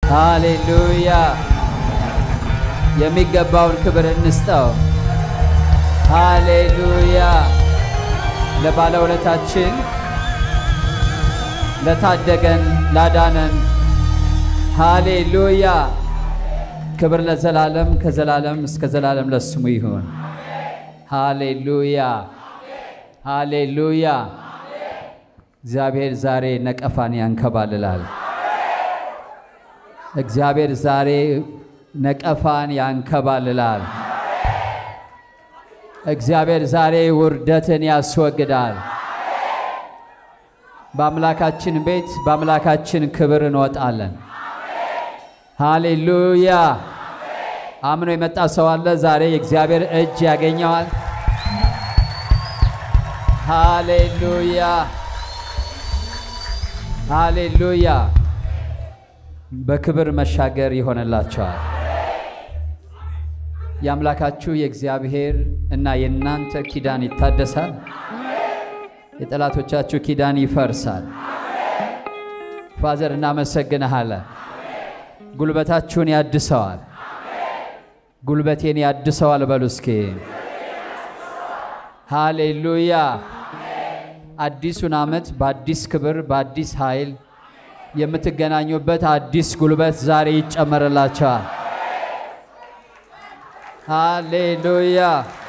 ሃሌሉያ! የሚገባውን ክብር እንስጠው። ሃሌሉያ! ለባለውለታችን ለታደገን ላዳነን ሃሌሉያ! ክብር ለዘላለም ከዘላለም እስከ ዘላለም ለስሙ ይሁን። ሃሌሉያ! ሃሌሉያ! እግዚአብሔር ዛሬ ነቀፋን ያንከባልላል። እግዚአብሔር ዛሬ ነቀፋን ያንከባልላል። እግዚአብሔር ዛሬ ውርደትን ያስወግዳል። በአምላካችን ቤት በአምላካችን ክብር እንወጣለን። ሃሌሉያ! አምኖ የመጣ ሰው አለ? ዛሬ የእግዚአብሔር እጅ ያገኘዋል። ሃሌሉያ! ሃሌሉያ! በክብር መሻገር ይሆንላቸዋል። የአምላካችሁ የእግዚአብሔር እና የእናንተ ኪዳን ይታደሳል። የጠላቶቻችሁ ኪዳን ይፈርሳል። ፋዘር እናመሰግንሃለን። ጉልበታችሁን ያድሰዋል። ጉልበቴን ያድሰዋል በሉ እስኪ። ሃሌሉያ! አዲሱን ዓመት በአዲስ ክብር በአዲስ ኃይል የምትገናኙበት አዲስ ጉልበት ዛሬ ይጨመርላቸዋል። ሃሌሉያ!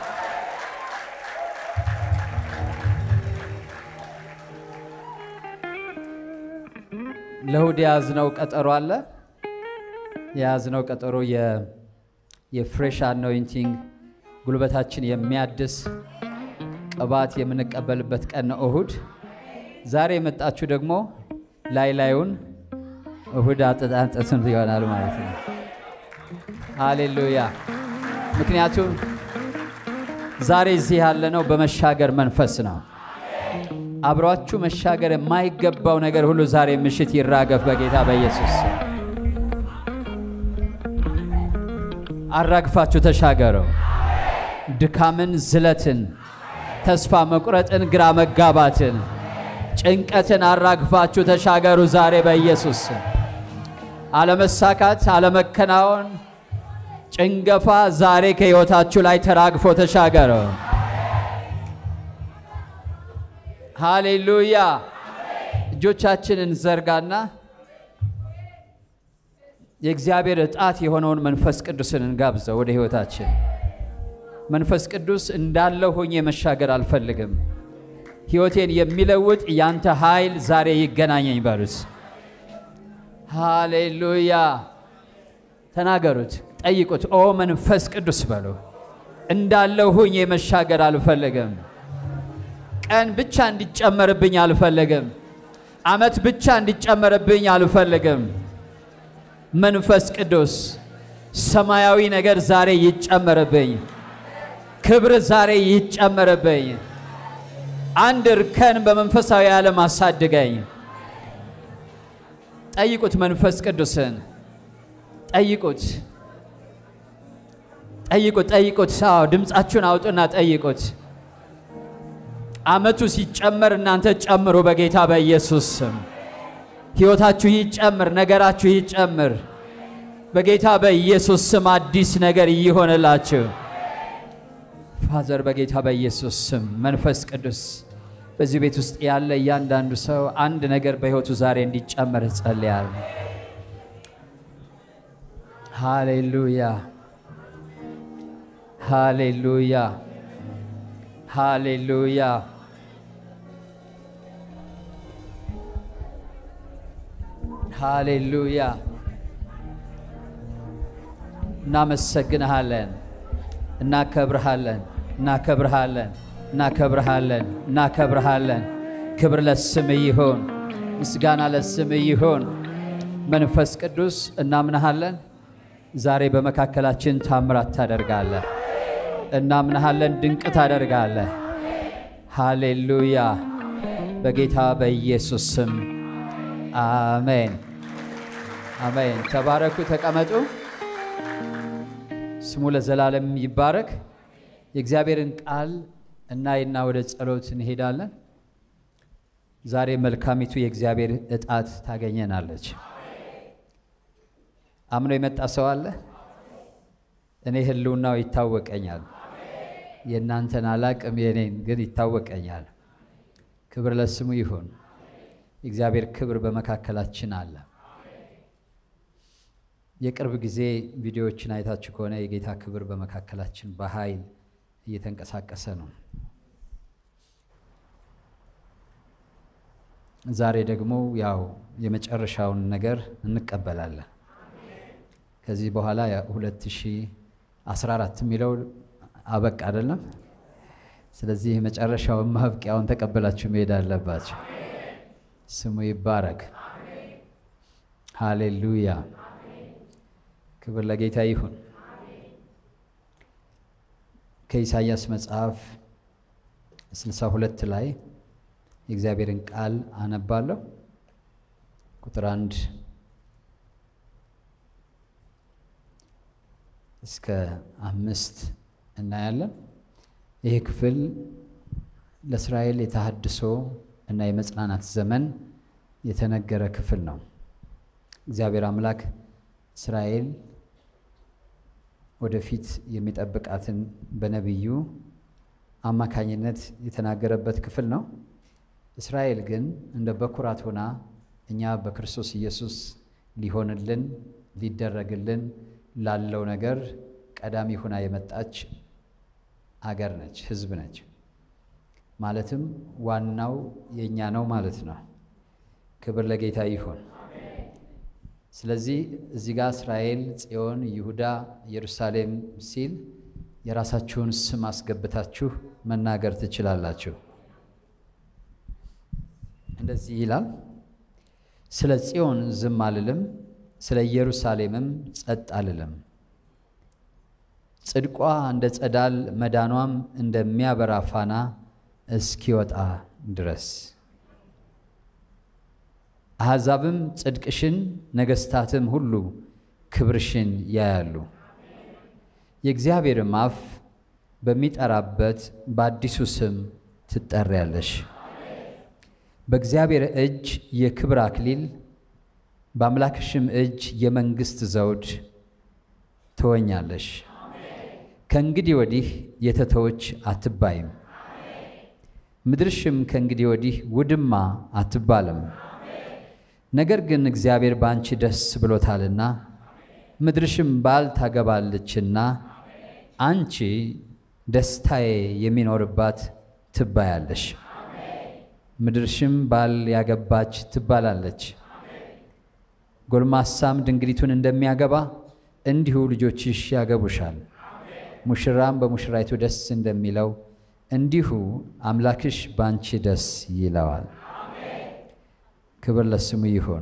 ለእሁድ የያዝነው ቀጠሮ አለ። የያዝነው ቀጠሮ የፍሬሽ አኖይንቲንግ ጉልበታችን የሚያድስ ቅባት የምንቀበልበት ቀን ነው እሁድ። ዛሬ የመጣችሁ ደግሞ ላይ ላዩን እሁድ አጠጣንጠስም ይሆናል ማለት ነው። ሃሌሉያ! ምክንያቱም ዛሬ እዚህ ያለነው በመሻገር መንፈስ ነው። አብሯችሁ መሻገር የማይገባው ነገር ሁሉ ዛሬ ምሽት ይራገፍ በጌታ በኢየሱስ ስም። አራግፋችሁ ተሻገረው። ድካምን፣ ዝለትን፣ ተስፋ መቁረጥን፣ ግራ መጋባትን፣ ጭንቀትን አራግፋችሁ ተሻገሩ ዛሬ በኢየሱስ ስም። አለመሳካት፣ አለመከናወን፣ ጭንገፋ ዛሬ ከሕይወታችሁ ላይ ተራግፎ ተሻገረው። ሃሌሉያ! እጆቻችንን ዘርጋና የእግዚአብሔር እጣት የሆነውን መንፈስ ቅዱስን እንጋብዘው ወደ ሕይወታችን። መንፈስ ቅዱስ እንዳለው ሆኜ መሻገር አልፈልግም። ሕይወቴን የሚለውጥ ያንተ ኃይል ዛሬ ይገናኘኝ በሉት። ሃሌሉያ! ተናገሩት፣ ጠይቁት። ኦ መንፈስ ቅዱስ በሉ። እንዳለው ሆኜ መሻገር አልፈልግም። ቀን ብቻ እንዲጨመርብኝ አልፈልግም። ዓመት ብቻ እንዲጨመርብኝ አልፈልግም። መንፈስ ቅዱስ ሰማያዊ ነገር ዛሬ ይጨመርብኝ። ክብር ዛሬ ይጨመርብኝ። አንድ እርከን በመንፈሳዊ ዓለም አሳድገኝ። ጠይቁት፣ መንፈስ ቅዱስን ጠይቁት፣ ጠይቁት፣ ጠይቁት። አዎ ድምፃችሁን አውጡና ጠይቁት። ዓመቱ ሲጨመር እናንተ ጨምሩ በጌታ በኢየሱስ ስም። ሕይወታችሁ ይጨምር፣ ነገራችሁ ይጨምር በጌታ በኢየሱስ ስም። አዲስ ነገር ይሆንላችሁ ፋዘር፣ በጌታ በኢየሱስ ስም። መንፈስ ቅዱስ በዚህ ቤት ውስጥ ያለ እያንዳንዱ ሰው አንድ ነገር በሕይወቱ ዛሬ እንዲጨመር እጸልያለሁ። ሃሌሉያ፣ ሃሌሉያ፣ ሃሌሉያ። ሃሌሉያ እናመሰግንሃለን፣ እናከብርሃለን፣ እናከብርሃለን፣ እናከብርሃለን፣ እናከብርሃለን። ክብር ለስም ይሁን፣ ምስጋና ለስም ይሁን። መንፈስ ቅዱስ እናምናሃለን። ዛሬ በመካከላችን ታምራት ታደርጋለህ። እናምናሃለን፣ ድንቅ ታደርጋለህ። ሃሌሉያ በጌታ በኢየሱስ ስም አሜን፣ አሜን። ተባረኩ፣ ተቀመጡ። ስሙ ለዘላለም ይባረክ። የእግዚአብሔርን ቃል እናይና ወደ ጸሎት እንሄዳለን። ዛሬ መልካሚቱ የእግዚአብሔር እጣት ታገኘናለች። አምኖ የመጣ ሰው አለ? እኔ ህልውናው ይታወቀኛል። የእናንተን አላቅም፣ የኔን ግን ይታወቀኛል። ክብር ለስሙ ይሁን። የእግዚአብሔር ክብር በመካከላችን አለ። የቅርብ ጊዜ ቪዲዮዎችን አይታችሁ ከሆነ የጌታ ክብር በመካከላችን በኃይል እየተንቀሳቀሰ ነው። ዛሬ ደግሞ ያው የመጨረሻውን ነገር እንቀበላለን። ከዚህ በኋላ 2014 የሚለው አበቃ አይደለም። ስለዚህ የመጨረሻውን ማብቂያውን ተቀበላችሁ መሄድ አለባቸው። ስሙ ይባረክ። ሃሌሉያ። ክብር ለጌታ ይሁን። ከኢሳይያስ መጽሐፍ 62 ላይ የእግዚአብሔርን ቃል አነባለሁ። ቁጥር አንድ እስከ አምስት እናያለን። ይህ ክፍል ለእስራኤል የተሃድሶ እና የመጽናናት ዘመን የተነገረ ክፍል ነው። እግዚአብሔር አምላክ እስራኤል ወደፊት የሚጠብቃትን በነቢዩ አማካኝነት የተናገረበት ክፍል ነው። እስራኤል ግን እንደ በኩራት ሆና እኛ በክርስቶስ ኢየሱስ ሊሆንልን ሊደረግልን ላለው ነገር ቀዳሚ ሆና የመጣች አገር ነች፣ ሕዝብ ነች። ማለትም ዋናው የእኛ ነው ማለት ነው። ክብር ለጌታ ይሁን። ስለዚህ እዚህ ጋር እስራኤል፣ ጽዮን፣ ይሁዳ፣ ኢየሩሳሌም ሲል የራሳችሁን ስም አስገብታችሁ መናገር ትችላላችሁ። እንደዚህ ይላል፣ ስለ ጽዮን ዝም አልልም፣ ስለ ኢየሩሳሌምም ጸጥ አልልም። ጽድቋ እንደ ጸዳል መዳኗም እንደሚያበራ ፋና እስኪወጣ ድረስ አሕዛብም ጽድቅሽን ነገሥታትም ሁሉ ክብርሽን ያያሉ። የእግዚአብሔርም አፍ በሚጠራበት በአዲሱ ስም ትጠሪያለሽ። በእግዚአብሔር እጅ የክብር አክሊል በአምላክሽም እጅ የመንግሥት ዘውድ ትወኛለሽ። ከእንግዲህ ወዲህ የተተወች አትባይም፣ ምድርሽም ከእንግዲህ ወዲህ ውድማ አትባልም። ነገር ግን እግዚአብሔር በአንቺ ደስ ብሎታልና ምድርሽም ባል ታገባለችና አንቺ ደስታዬ የሚኖርባት ትባያለሽ። ምድርሽም ባል ያገባች ትባላለች። ጎልማሳም ድንግሊቱን እንደሚያገባ እንዲሁ ልጆችሽ ያገቡሻል። ሙሽራም በሙሽራይቱ ደስ እንደሚለው እንዲሁ አምላክሽ ባንቺ ደስ ይለዋል። ክብር ለስሙ ይሁን።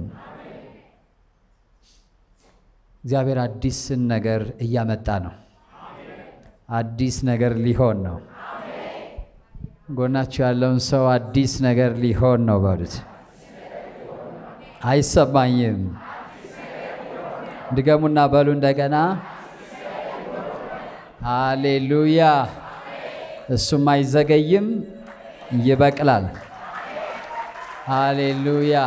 እግዚአብሔር አዲስን ነገር እያመጣ ነው። አዲስ ነገር ሊሆን ነው። ጎናችሁ ያለውን ሰው አዲስ ነገር ሊሆን ነው በሉት። አይሰማኝም። ድገሙና በሉ እንደገና። ሃሌሉያ። እሱም አይዘገይም፣ ይበቅላል። ሃሌሉያ።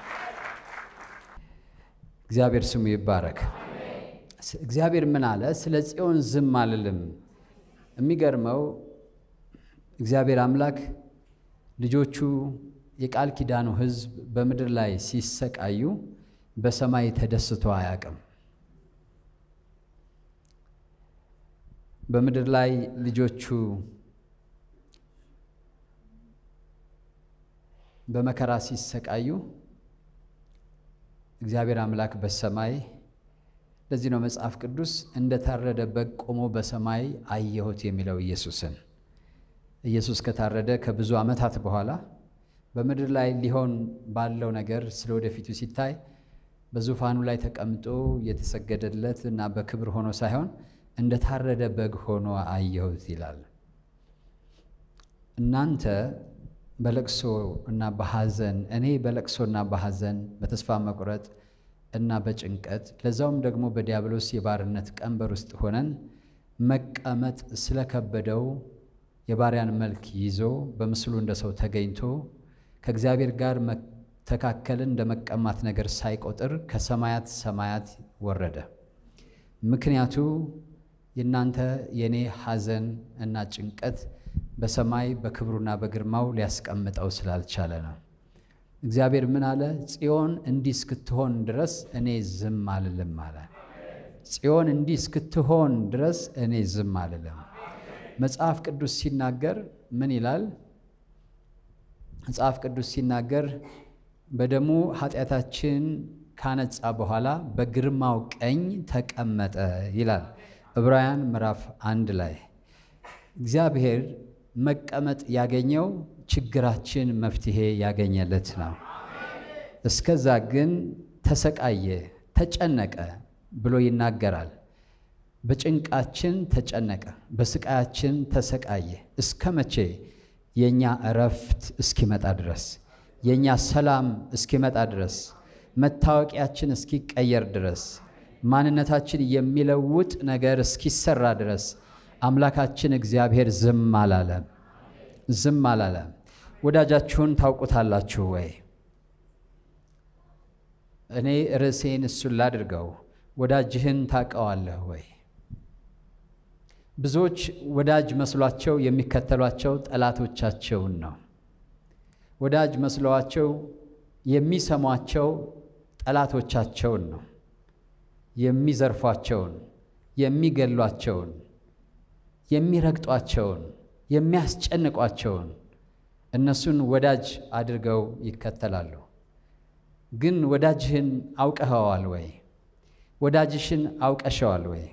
እግዚአብሔር ስሙ ይባረክ። እግዚአብሔር ምን አለ? ስለ ጽዮን ዝም አልልም። የሚገርመው እግዚአብሔር አምላክ ልጆቹ የቃል ኪዳኑ ሕዝብ በምድር ላይ ሲሰቃዩ በሰማይ ተደስቶ አያውቅም። በምድር ላይ ልጆቹ በመከራ ሲሰቃዩ እግዚአብሔር አምላክ በሰማይ ለዚህ ነው መጽሐፍ ቅዱስ እንደ ታረደ በግ ቆሞ በሰማይ አየሁት የሚለው ኢየሱስን። ኢየሱስ ከታረደ ከብዙ ዓመታት በኋላ በምድር ላይ ሊሆን ባለው ነገር ስለ ወደፊቱ ሲታይ በዙፋኑ ላይ ተቀምጦ የተሰገደለት እና በክብር ሆኖ ሳይሆን እንደ ታረደ በግ ሆኖ አየሁት ይላል። እናንተ በለቅሶ እና በሐዘን እኔ በለቅሶና በሐዘን በተስፋ መቁረጥ እና በጭንቀት ለዛውም ደግሞ በዲያብሎስ የባርነት ቀንበር ውስጥ ሆነን መቀመጥ ስለከበደው የባሪያን መልክ ይዞ በምስሉ እንደ ሰው ተገኝቶ ከእግዚአብሔር ጋር ተካከልን እንደ መቀማት ነገር ሳይቆጥር ከሰማያት ሰማያት ወረደ። ምክንያቱ የእናንተ የእኔ ሐዘን እና ጭንቀት በሰማይ በክብሩና በግርማው ሊያስቀምጠው ስላልቻለ ነው። እግዚአብሔር ምን አለ? ጽዮን እንዲህ እስክትሆን ድረስ እኔ ዝም አልልም አለ። ጽዮን እንዲህ እስክትሆን ድረስ እኔ ዝም አልልም። መጽሐፍ ቅዱስ ሲናገር ምን ይላል? መጽሐፍ ቅዱስ ሲናገር በደሙ ኃጢአታችን ካነጻ በኋላ በግርማው ቀኝ ተቀመጠ ይላል ዕብራውያን ምዕራፍ አንድ ላይ እግዚአብሔር መቀመጥ ያገኘው ችግራችን መፍትሄ ያገኘለት ነው። እስከዛ ግን ተሰቃየ፣ ተጨነቀ ብሎ ይናገራል። በጭንቃችን ተጨነቀ፣ በስቃያችን ተሰቃየ። እስከ መቼ? የእኛ እረፍት እስኪመጣ ድረስ፣ የእኛ ሰላም እስኪመጣ ድረስ፣ መታወቂያችን እስኪቀየር ድረስ፣ ማንነታችን የሚለውጥ ነገር እስኪሰራ ድረስ አምላካችን እግዚአብሔር ዝም አላለም። ዝም አላለም። ወዳጃችሁን ታውቁታላችሁ ወይ? እኔ ርዕሴን እሱን ላድርገው። ወዳጅህን ታውቀዋለህ ወይ? ብዙዎች ወዳጅ መስሏቸው የሚከተሏቸው ጠላቶቻቸውን ነው። ወዳጅ መስለዋቸው የሚሰሟቸው ጠላቶቻቸውን ነው። የሚዘርፏቸውን፣ የሚገሏቸውን፣ የሚረግጧቸውን፣ የሚያስጨንቋቸውን እነሱን ወዳጅ አድርገው ይከተላሉ። ግን ወዳጅህን አውቀኸዋል ወይ? ወዳጅሽን አውቀሸዋል ወይ?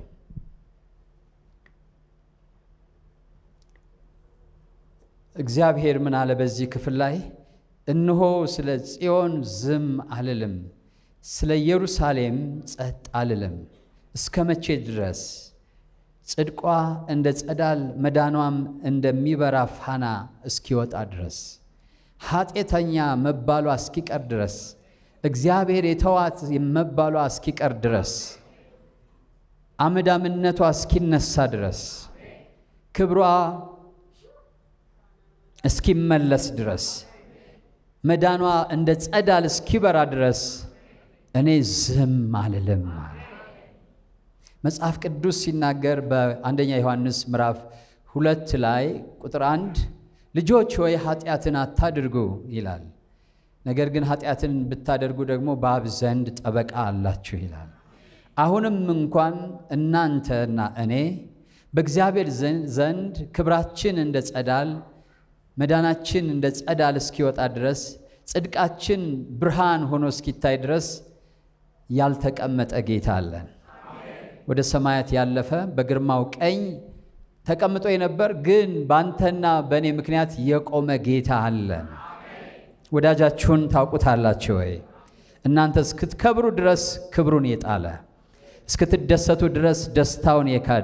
እግዚአብሔር ምን አለ በዚህ ክፍል ላይ? እነሆ ስለ ጽዮን ዝም አልልም፣ ስለ ኢየሩሳሌም ጸጥ አልልም። እስከ መቼ ድረስ? ጽድቋ እንደ ጸዳል መዳኗም እንደሚበራ ፋና እስኪወጣ ድረስ፣ ኃጢአተኛ መባሏ እስኪቀር ድረስ፣ እግዚአብሔር የተዋት መባሏ እስኪቀር ድረስ፣ አመዳምነቷ እስኪነሳ ድረስ፣ ክብሯ እስኪመለስ ድረስ፣ መዳኗ እንደ ጸዳል እስኪበራ ድረስ እኔ ዝም አልልም አለ። መጽሐፍ ቅዱስ ሲናገር በአንደኛ ዮሐንስ ምዕራፍ ሁለት ላይ ቁጥር አንድ ልጆች ሆይ ኃጢአትን አታድርጉ ይላል። ነገር ግን ኃጢአትን ብታደርጉ ደግሞ በአብ ዘንድ ጠበቃ አላችሁ ይላል። አሁንም እንኳን እናንተና እኔ በእግዚአብሔር ዘንድ ክብራችን እንደ ጸዳል መዳናችን እንደ ጸዳል እስኪወጣ ድረስ ጽድቃችን ብርሃን ሆኖ እስኪታይ ድረስ ያልተቀመጠ ጌታ አለን። ወደ ሰማያት ያለፈ በግርማው ቀኝ ተቀምጦ የነበር ግን በአንተና በእኔ ምክንያት የቆመ ጌታ አለን። ወዳጃችሁን ታውቁታላችሁ ወይ? እናንተ እስክትከብሩ ድረስ ክብሩን የጣለ እስክትደሰቱ ድረስ ደስታውን የካደ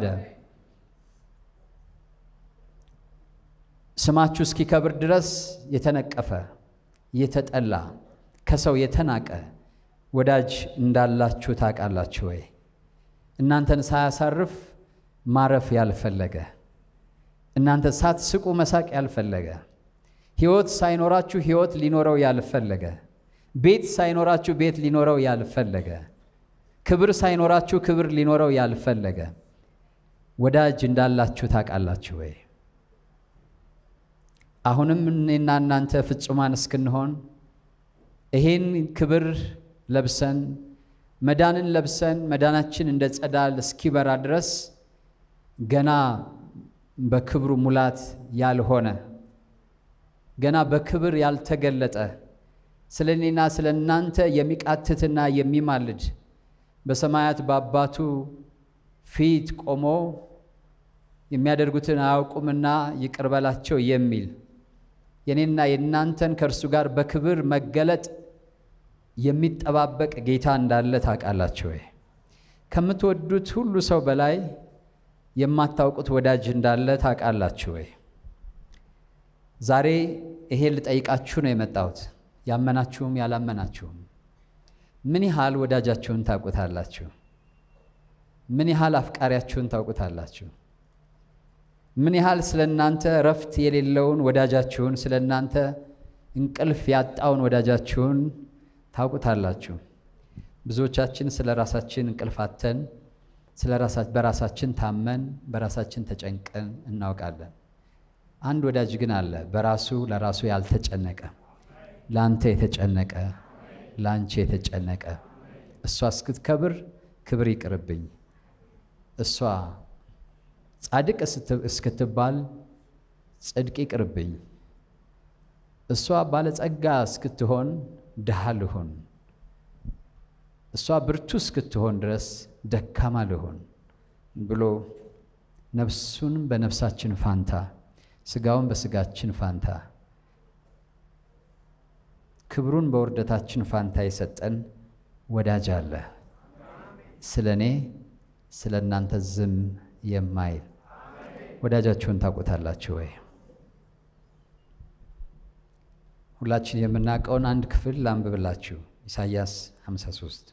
ስማችሁ እስኪከብር ድረስ የተነቀፈ የተጠላ ከሰው የተናቀ ወዳጅ እንዳላችሁ ታውቃላችሁ ወይ? እናንተን ሳያሳርፍ ማረፍ ያልፈለገ እናንተ ሳትስቁ መሳቅ ያልፈለገ ሕይወት ሳይኖራችሁ ሕይወት ሊኖረው ያልፈለገ ቤት ሳይኖራችሁ ቤት ሊኖረው ያልፈለገ ክብር ሳይኖራችሁ ክብር ሊኖረው ያልፈለገ ወዳጅ እንዳላችሁ ታውቃላችሁ ወይ? አሁንም እኔና እናንተ ፍጹማን እስክንሆን ይሄን ክብር ለብሰን መዳንን ለብሰን መዳናችን እንደ ጸዳል እስኪበራ ድረስ ገና በክብሩ ሙላት ያልሆነ ገና በክብር ያልተገለጠ ስለ እኔና ስለ እናንተ የሚቃትትና የሚማልድ በሰማያት በአባቱ ፊት ቆሞ የሚያደርጉትን አያውቁምና ይቅር በላቸው የሚል የኔና የእናንተን ከእርሱ ጋር በክብር መገለጥ የሚጠባበቅ ጌታ እንዳለ ታውቃላችሁ ወይ? ከምትወዱት ሁሉ ሰው በላይ የማታውቁት ወዳጅ እንዳለ ታውቃላችሁ ወይ? ዛሬ ይሄ ልጠይቃችሁ ነው የመጣሁት፣ ያመናችሁም ያላመናችሁም። ምን ያህል ወዳጃችሁን ታውቁታላችሁ? ምን ያህል አፍቃሪያችሁን ታውቁታላችሁ? ምን ያህል ስለ እናንተ እረፍት የሌለውን ወዳጃችሁን ስለ እናንተ እንቅልፍ ያጣውን ወዳጃችሁን ታውቁታላችሁ። ብዙዎቻችን ስለ ራሳችን እንቅልፍ አጥተን ስለ በራሳችን ታመን በራሳችን ተጨንቀን እናውቃለን። አንድ ወዳጅ ግን አለ፣ በራሱ ለራሱ ያልተጨነቀ ለአንተ የተጨነቀ ለአንቺ የተጨነቀ እሷ እስክትከብር ክብር ይቅርብኝ፣ እሷ ጻድቅ እስክትባል ጽድቅ ይቅርብኝ፣ እሷ ባለጸጋ እስክትሆን ድሃ ልሁን፣ እሷ ብርቱ እስክትሆን ድረስ ደካማ ልሁን ብሎ ነፍሱን በነፍሳችን ፋንታ ስጋውን በስጋችን ፋንታ ክብሩን በውርደታችን ፋንታ የሰጠን ወዳጅ አለ። ስለ እኔ ስለ እናንተ ዝም የማይል ወዳጃችሁን ታውቁታላችሁ ወይ? ሁላችን የምናውቀውን አንድ ክፍል ላንብብላችሁ። ኢሳይያስ 53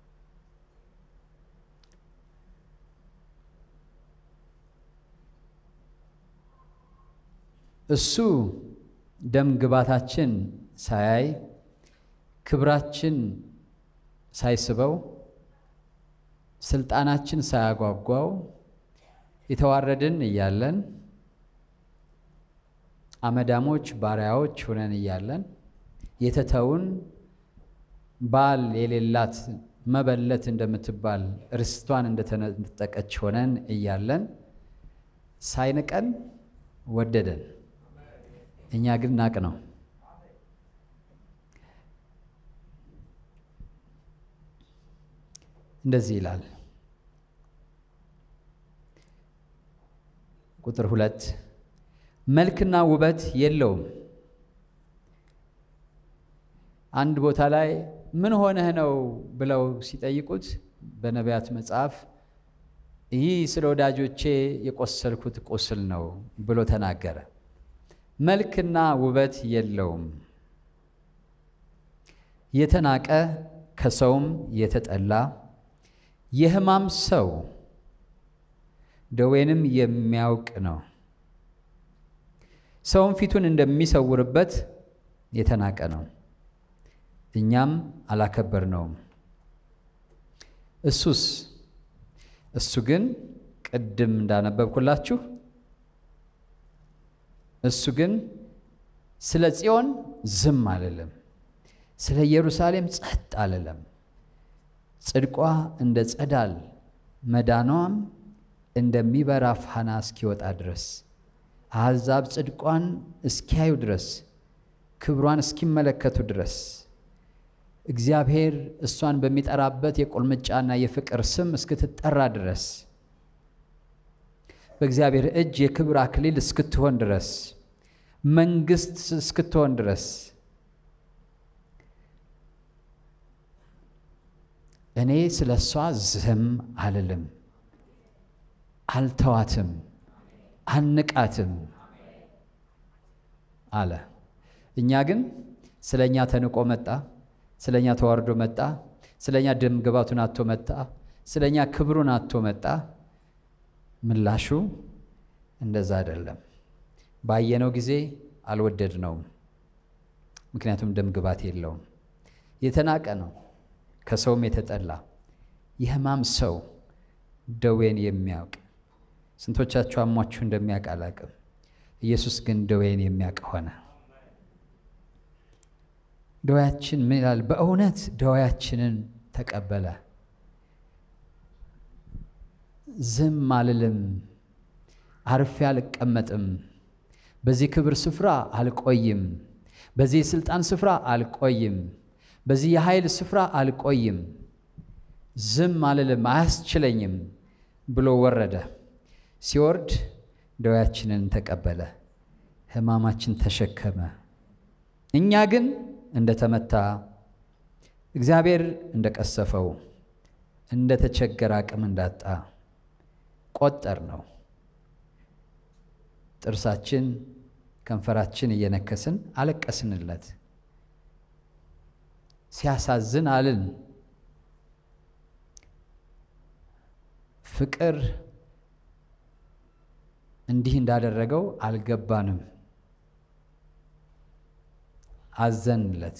እሱ ደም ግባታችን ሳያይ ክብራችን ሳይስበው ስልጣናችን ሳያጓጓው የተዋረድን እያለን አመዳሞች ባሪያዎች ሆነን እያለን የተተውን ባል የሌላት መበለት እንደምትባል ርስቷን እንደተነጠቀች ሆነን እያለን ሳይንቀን ወደደን። እኛ ግን ናቅ ነው። እንደዚህ ይላል ቁጥር ሁለት መልክና ውበት የለውም። አንድ ቦታ ላይ ምን ሆነህ ነው ብለው ሲጠይቁት በነቢያት መጽሐፍ ይህ ስለ ወዳጆቼ የቆሰልኩት ቁስል ነው ብሎ ተናገረ። መልክና ውበት የለውም፣ የተናቀ ከሰውም የተጠላ የሕማም ሰው ደዌንም የሚያውቅ ነው። ሰውም ፊቱን እንደሚሰውርበት የተናቀ ነው፣ እኛም አላከበርነውም። እሱስ እሱ ግን ቅድም እንዳነበብኩላችሁ እሱ ግን ስለ ጽዮን ዝም አልልም፣ ስለ ኢየሩሳሌም ጸጥ አልልም። ጽድቋ እንደ ጸዳል መዳኗም እንደሚበራ ፋና እስኪወጣ ድረስ አሕዛብ ጽድቋን እስኪያዩ ድረስ ክብሯን እስኪመለከቱ ድረስ እግዚአብሔር እሷን በሚጠራበት የቁልምጫና የፍቅር ስም እስክትጠራ ድረስ በእግዚአብሔር እጅ የክብር አክሊል እስክትሆን ድረስ መንግሥት እስክትሆን ድረስ እኔ ስለ እሷ ዝም አልልም፣ አልተዋትም፣ አንቃትም አለ። እኛ ግን ስለ እኛ ተንቆ መጣ፣ ስለ እኛ ተዋርዶ መጣ፣ ስለ እኛ ደም ግባቱን አቶ መጣ፣ ስለ እኛ ክብሩን አቶ መጣ። ምላሹ እንደዛ አይደለም። ባየነው ጊዜ አልወደድነውም፣ ምክንያቱም ደም ግባት የለውም። የተናቀ ነው፣ ከሰውም የተጠላ የሕማም ሰው ደዌን የሚያውቅ ስንቶቻችሁ አሟችሁ እንደሚያውቅ አላቅም። ኢየሱስ ግን ደዌን የሚያውቅ ሆነ። ደዌያችን ምን ይላል? በእውነት ደዌያችንን ተቀበለ። ዝም አልልም፣ አርፌ አልቀመጥም፣ በዚህ ክብር ስፍራ አልቆይም፣ በዚህ የሥልጣን ስፍራ አልቆይም፣ በዚህ የኃይል ስፍራ አልቆይም፣ ዝም አልልም፣ አያስችለኝም ብሎ ወረደ። ሲወርድ ደዌያችንን ተቀበለ፣ ሕማማችን ተሸከመ። እኛ ግን እንደተመታ እግዚአብሔር እንደቀሰፈው እንደተቸገረ አቅም እንዳጣ ቆጠር ነው። ጥርሳችን ከንፈራችን እየነከስን አለቀስንለት። ሲያሳዝን አልን። ፍቅር እንዲህ እንዳደረገው አልገባንም አዘንለት።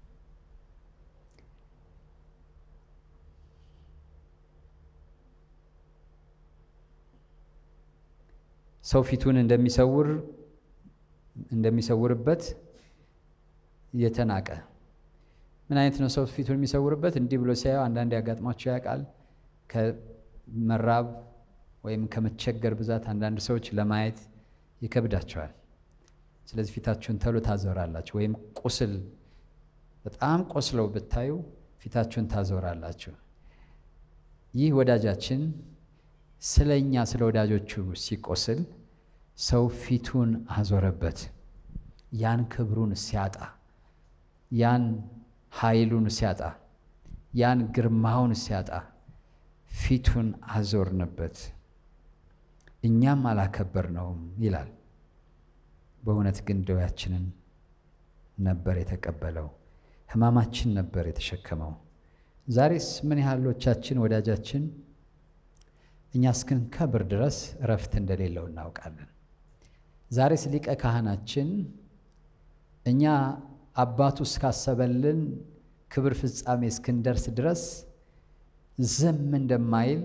ሰው ፊቱን እንደሚሰውር እንደሚሰውርበት የተናቀ ምን አይነት ነው? ሰው ፊቱን የሚሰውርበት እንዲህ ብሎ ሲያየው አንዳንድ ያጋጥሟቸው ያውቃል። ከመራብ ወይም ከመቸገር ብዛት አንዳንድ ሰዎች ለማየት ይከብዳቸዋል። ስለዚህ ፊታችሁን ተሎ ታዞራላችሁ። ወይም ቁስል በጣም ቆስለው ብታዩ ፊታችሁን ታዞራላችሁ። ይህ ወዳጃችን ስለ እኛ ስለ ወዳጆቹ ሲቆስል ሰው ፊቱን አዞረበት። ያን ክብሩን ሲያጣ፣ ያን ኃይሉን ሲያጣ፣ ያን ግርማውን ሲያጣ ፊቱን አዞርንበት፣ እኛም አላከበርነውም ይላል። በእውነት ግን ደዌያችንን ነበር የተቀበለው፣ ሕማማችን ነበር የተሸከመው። ዛሬስ ምን ያህሎቻችን ወዳጃችን እኛ እስክንከብር ድረስ እረፍት እንደሌለው እናውቃለን። ዛሬስ ሊቀ ካህናችን እኛ አባቱ እስካሰበልን ክብር ፍጻሜ እስክንደርስ ድረስ ዝም እንደማይል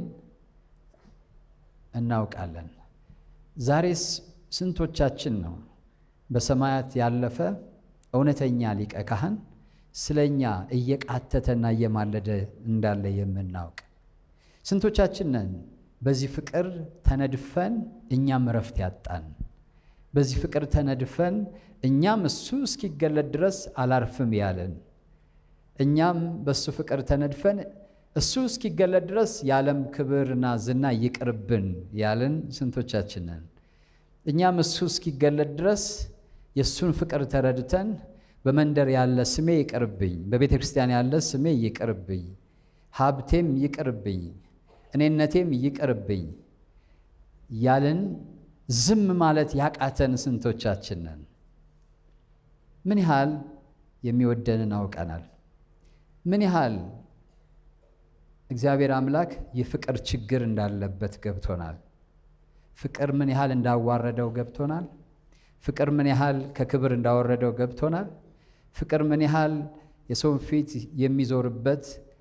እናውቃለን። ዛሬስ ስንቶቻችን ነው በሰማያት ያለፈ እውነተኛ ሊቀ ካህን ስለ እኛ እየቃተተና እየማለደ እንዳለ የምናውቅ? ስንቶቻችን ነን በዚህ ፍቅር ተነድፈን እኛም እረፍት ያጣን? በዚህ ፍቅር ተነድፈን እኛም እሱ እስኪገለጥ ድረስ አላርፍም ያለን? እኛም በእሱ ፍቅር ተነድፈን እሱ እስኪገለጥ ድረስ የዓለም ክብርና ዝና ይቅርብን ያለን ስንቶቻችን ነን? እኛም እሱ እስኪገለጥ ድረስ የእሱን ፍቅር ተረድተን በመንደር ያለ ስሜ ይቅርብኝ፣ በቤተ ክርስቲያን ያለ ስሜ ይቅርብኝ፣ ሀብቴም ይቅርብኝ፣ እኔነቴም ይቅርብኝ ያልን ዝም ማለት ያቃተን ስንቶቻችን ነን? ምን ያህል የሚወደንን አውቀናል? ምን ያህል እግዚአብሔር አምላክ የፍቅር ችግር እንዳለበት ገብቶናል? ፍቅር ምን ያህል እንዳዋረደው ገብቶናል? ፍቅር ምን ያህል ከክብር እንዳወረደው ገብቶናል? ፍቅር ምን ያህል የሰውን ፊት የሚዞርበት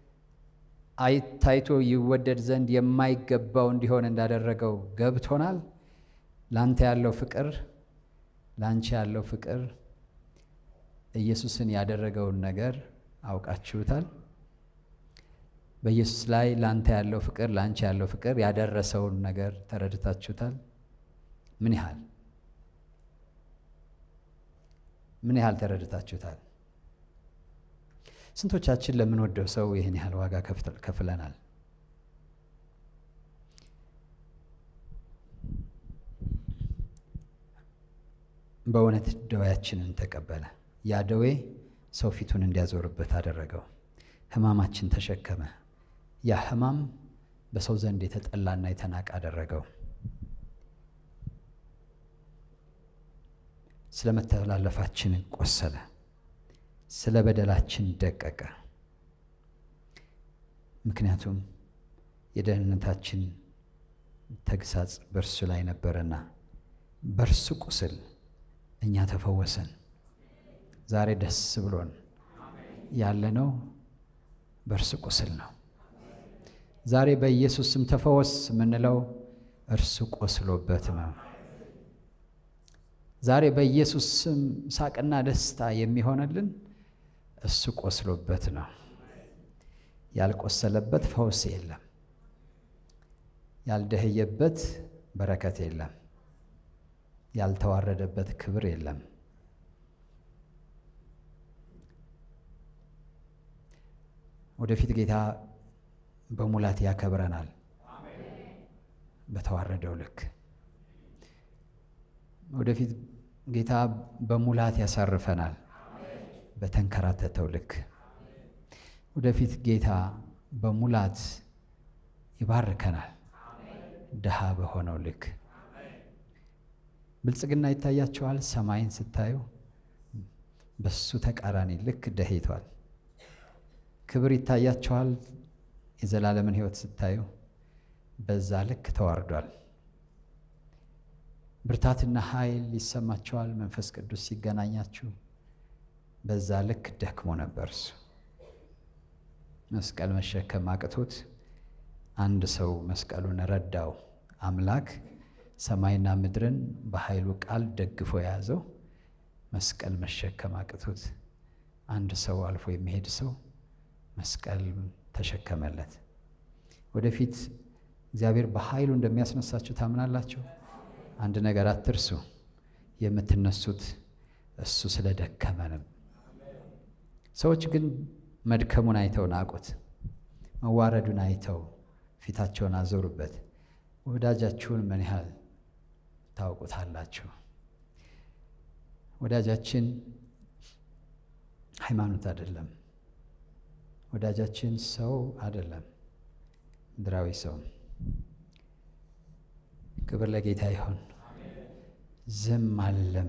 ታይቶ ይወደድ ዘንድ የማይገባው እንዲሆን እንዳደረገው ገብቶናል። ላንተ ያለው ፍቅር፣ ላንቺ ያለው ፍቅር ኢየሱስን ያደረገውን ነገር አውቃችሁታል። በኢየሱስ ላይ ላንተ ያለው ፍቅር፣ ላንቺ ያለው ፍቅር ያደረሰውን ነገር ተረድታችሁታል። ምን ያህል ምን ያህል ተረድታችሁታል? ስንቶቻችን ለምንወደው ሰው ይህን ያህል ዋጋ ከፍለናል? በእውነት ደዌያችንን ተቀበለ። ያ ደዌ ሰው ፊቱን እንዲያዞርበት አደረገው። ሕማማችን ተሸከመ። ያ ሕማም በሰው ዘንድ የተጠላና የተናቀ አደረገው። ስለ መተላለፋችን ቆሰለ፣ ስለ በደላችን ደቀቀ። ምክንያቱም የደህንነታችን ተግሳጽ በእርሱ ላይ ነበረና በእርሱ ቁስል እኛ ተፈወሰን። ዛሬ ደስ ብሎን ያለነው በእርሱ ቁስል ነው። ዛሬ በኢየሱስ ስም ተፈወስ የምንለው እርሱ ቆስሎበት ነው። ዛሬ በኢየሱስ ስም ሳቅና ደስታ የሚሆንልን እሱ ቆስሎበት ነው። ያልቆሰለበት ፈውስ የለም። ያልደህየበት በረከት የለም። ያልተዋረደበት ክብር የለም። ወደፊት ጌታ በሙላት ያከብረናል። በተዋረደው ልክ ወደፊት ጌታ በሙላት ያሳርፈናል። በተንከራተተው ልክ ወደፊት ጌታ በሙላት ይባርከናል። ድሃ በሆነው ልክ ብልጽግና ይታያቸዋል። ሰማይን ስታዩ በሱ ተቃራኒ ልክ ደህይቷል። ክብር ይታያቸዋል። የዘላለምን ሕይወት ስታዩ በዛ ልክ ተዋርዷል። ብርታትና ኃይል ይሰማቸዋል። መንፈስ ቅዱስ ሲገናኛችሁ በዛ ልክ ደክሞ ነበር እሱ። መስቀል መሸከም አቅቶት አንድ ሰው መስቀሉን ረዳው። አምላክ ሰማይና ምድርን በኃይሉ ቃል ደግፎ የያዘው መስቀል መሸከም አቅቶት አንድ ሰው አልፎ የሚሄድ ሰው መስቀል ተሸከመለት። ወደፊት እግዚአብሔር በኃይሉ እንደሚያስነሳችሁ ታምናላችሁ? አንድ ነገር አትርሱ፣ የምትነሱት እሱ ስለደከመንም። ሰዎች ግን መድከሙን አይተው ናቁት፣ መዋረዱን አይተው ፊታቸውን አዞሩበት። ወዳጃችሁን ምን ያህል ታውቁታላችሁ? ወዳጃችን ሃይማኖት አይደለም። ወዳጃችን ሰው አይደለም፣ ምድራዊ ሰው። ክብር ለጌታ ይሁን። ዝም አልልም፣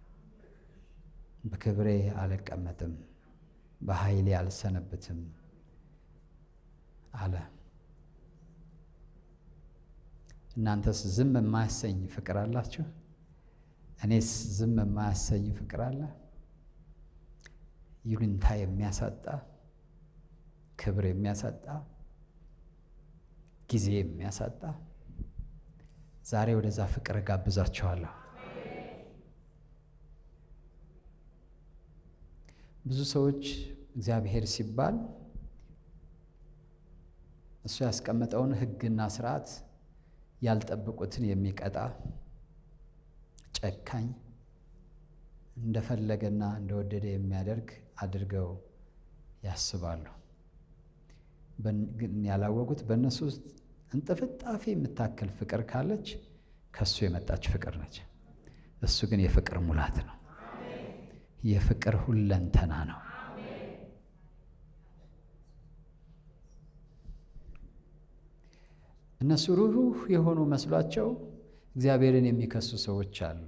በክብሬ አልቀመጥም፣ በኃይሌ አልሰነብትም አለ። እናንተስ ዝም የማያሰኝ ፍቅር አላችሁ? እኔስ ዝም የማያሰኝ ፍቅር አለ? ይሉኝታ የሚያሳጣ ክብር የሚያሳጣ ጊዜ የሚያሳጣ ዛሬ ወደዛ ፍቅር ጋብዛችኋለሁ። ብዙ ሰዎች እግዚአብሔር ሲባል እሱ ያስቀመጠውን ሕግና ስርዓት ያልጠበቁትን የሚቀጣ ጨካኝ እንደፈለገና እንደወደደ የሚያደርግ አድርገው ያስባሉ። ግን ያላወቁት በእነሱ ውስጥ እንጥፍጣፊ የምታክል ፍቅር ካለች ከእሱ የመጣች ፍቅር ነች። እሱ ግን የፍቅር ሙላት ነው። የፍቅር ሁለንተና ነው። እነሱ ሩህሩህ የሆኑ መስሏቸው እግዚአብሔርን የሚከሱ ሰዎች አሉ።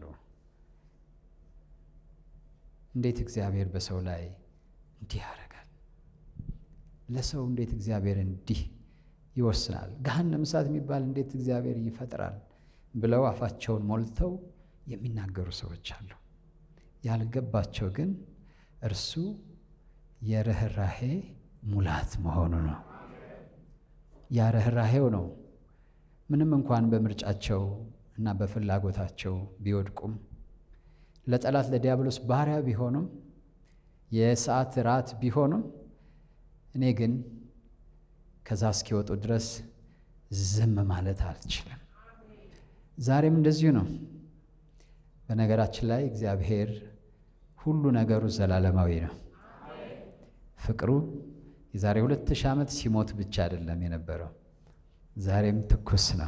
እንዴት እግዚአብሔር በሰው ላይ እንዲህ ያደርጋል? ለሰው እንዴት እግዚአብሔር እንዲህ ይወስናል? ገሃነመ እሳት የሚባል እንዴት እግዚአብሔር ይፈጥራል? ብለው አፋቸውን ሞልተው የሚናገሩ ሰዎች አሉ። ያልገባቸው ግን እርሱ የርኅራሄ ሙላት መሆኑ ነው። ያ ርኅራሄው ነው። ምንም እንኳን በምርጫቸው እና በፍላጎታቸው ቢወድቁም ለጠላት ለዲያብሎስ ባሪያ ቢሆኑም የሰዓት ራት ቢሆኑም እኔ ግን ከዛ እስኪወጡ ድረስ ዝም ማለት አልችልም። ዛሬም እንደዚሁ ነው። በነገራችን ላይ እግዚአብሔር ሁሉ ነገሩ ዘላለማዊ ነው። ፍቅሩ የዛሬ ሁለት ሺህ ዓመት ሲሞት ብቻ አይደለም የነበረው፣ ዛሬም ትኩስ ነው።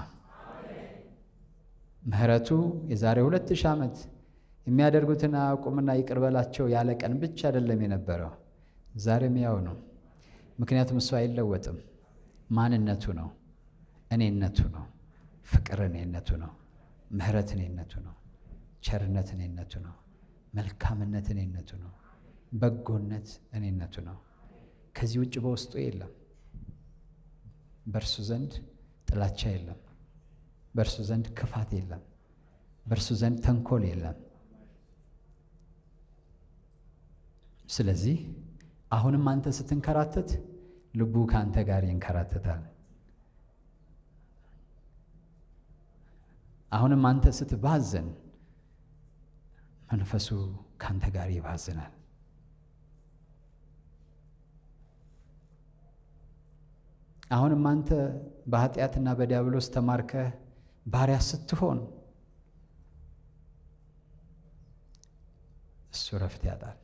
ምሕረቱ የዛሬ ሁለት ሺህ ዓመት የሚያደርጉትን አቁምና ይቅር በላቸው ያለ ቀን ብቻ አይደለም የነበረው፣ ዛሬም ያው ነው። ምክንያቱም እሱ አይለወጥም። ማንነቱ ነው፣ እኔነቱ ነው፣ ፍቅር እኔነቱ ነው፣ ምሕረት እኔነቱ ነው፣ ቸርነት እኔነቱ ነው፣ መልካምነት እኔነቱ ነው፣ በጎነት እኔነቱ ነው። ከዚህ ውጭ በውስጡ የለም። በእርሱ ዘንድ ጥላቻ የለም። በእርሱ ዘንድ ክፋት የለም። በእርሱ ዘንድ ተንኮል የለም። ስለዚህ አሁንም አንተ ስትንከራተት ልቡ ከአንተ ጋር ይንከራተታል። አሁንም አንተ ስትባዘን መንፈሱ ከአንተ ጋር ይባዝናል። አሁንም አንተ በኃጢአትና በዲያብሎስ ተማርከህ ባሪያ ስትሆን እሱ ረፍት ያጣል።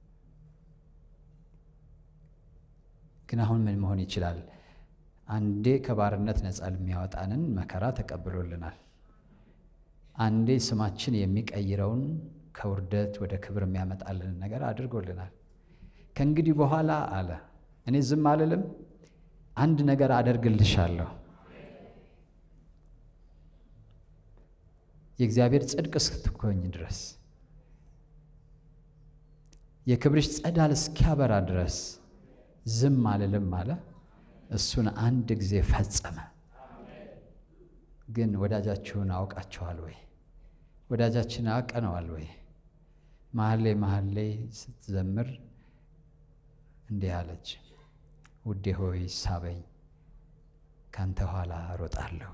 ግን አሁን ምን መሆን ይችላል? አንዴ ከባርነት ነፃ የሚያወጣንን መከራ ተቀብሎልናል። አንዴ ስማችን የሚቀይረውን ከውርደት ወደ ክብር የሚያመጣልንን ነገር አድርጎልናል። ከእንግዲህ በኋላ አለ እኔ ዝም አልልም፣ አንድ ነገር አደርግልሻለሁ። የእግዚአብሔር ጽድቅ እስክትኮኝ ድረስ የክብርሽ ጸዳል እስኪያበራ ድረስ ዝም አልልም አለ። እሱን አንድ ጊዜ ፈጸመ። ግን ወዳጃችሁን አውቃችኋል ወይ? ወዳጃችን አውቀነዋል ወይ? መሀል ላይ መሀል ላይ ስትዘምር እንዲህ አለች፣ ውዴ ሆይ ሳበኝ፣ ካንተ ኋላ ሮጣለሁ።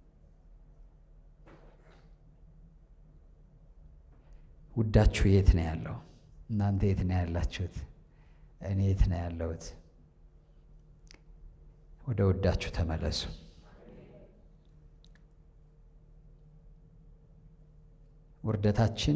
ውዳችሁ የት ነው ያለው? እናንተ የት ነው ያላችሁት? እኔ የት ነው ያለሁት? ወደ ውዳችሁ ተመለሱ። ውርደታችን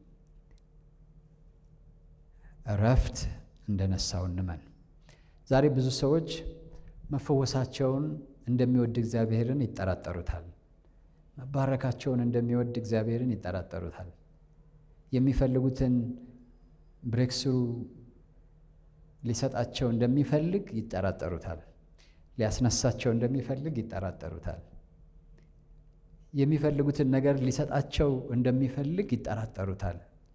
እረፍት እንደነሳው እንመን። ዛሬ ብዙ ሰዎች መፈወሳቸውን እንደሚወድ እግዚአብሔርን ይጠራጠሩታል። መባረካቸውን እንደሚወድ እግዚአብሔርን ይጠራጠሩታል። የሚፈልጉትን ብሬክስሩ ሊሰጣቸው እንደሚፈልግ ይጠራጠሩታል። ሊያስነሳቸው እንደሚፈልግ ይጠራጠሩታል። የሚፈልጉትን ነገር ሊሰጣቸው እንደሚፈልግ ይጠራጠሩታል።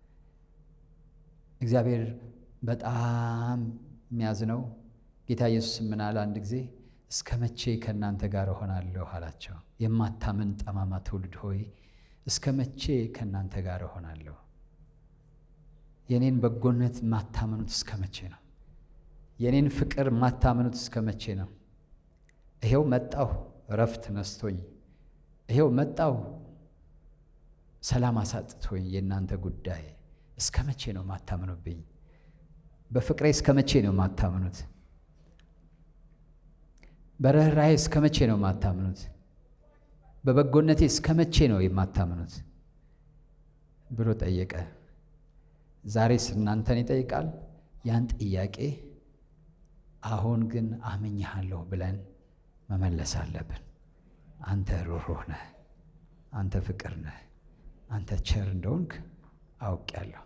እግዚአብሔር በጣም የሚያዝነው ጌታ ኢየሱስ ምን አለ? አንድ ጊዜ እስከ መቼ ከእናንተ ጋር እሆናለሁ አላቸው። የማታምን ጠማማ ትውልድ ሆይ እስከ መቼ ከእናንተ ጋር እሆናለሁ? የኔን በጎነት ማታመኑት እስከ መቼ ነው? የኔን ፍቅር ማታመኑት እስከ መቼ ነው? ይሄው መጣሁ እረፍት ነስቶኝ፣ ይሄው መጣሁ ሰላም አሳጥቶኝ። የእናንተ ጉዳይ እስከ መቼ ነው ማታምኑብኝ? በፍቅሬ እስከ መቼ ነው ማታምኑት? በርኅራኄ እስከ መቼ ነው ማታምኑት? በበጎነቴ እስከ መቼ ነው የማታምኑት? ብሎ ጠየቀ። ዛሬስ እናንተን ይጠይቃል። ያን ጥያቄ አሁን ግን አምኜሃለሁ ብለን መመለስ አለብን። አንተ ሩህሩህ ነህ፣ አንተ ፍቅር ነህ፣ አንተ ቸር እንደሆንክ አውቄያለሁ።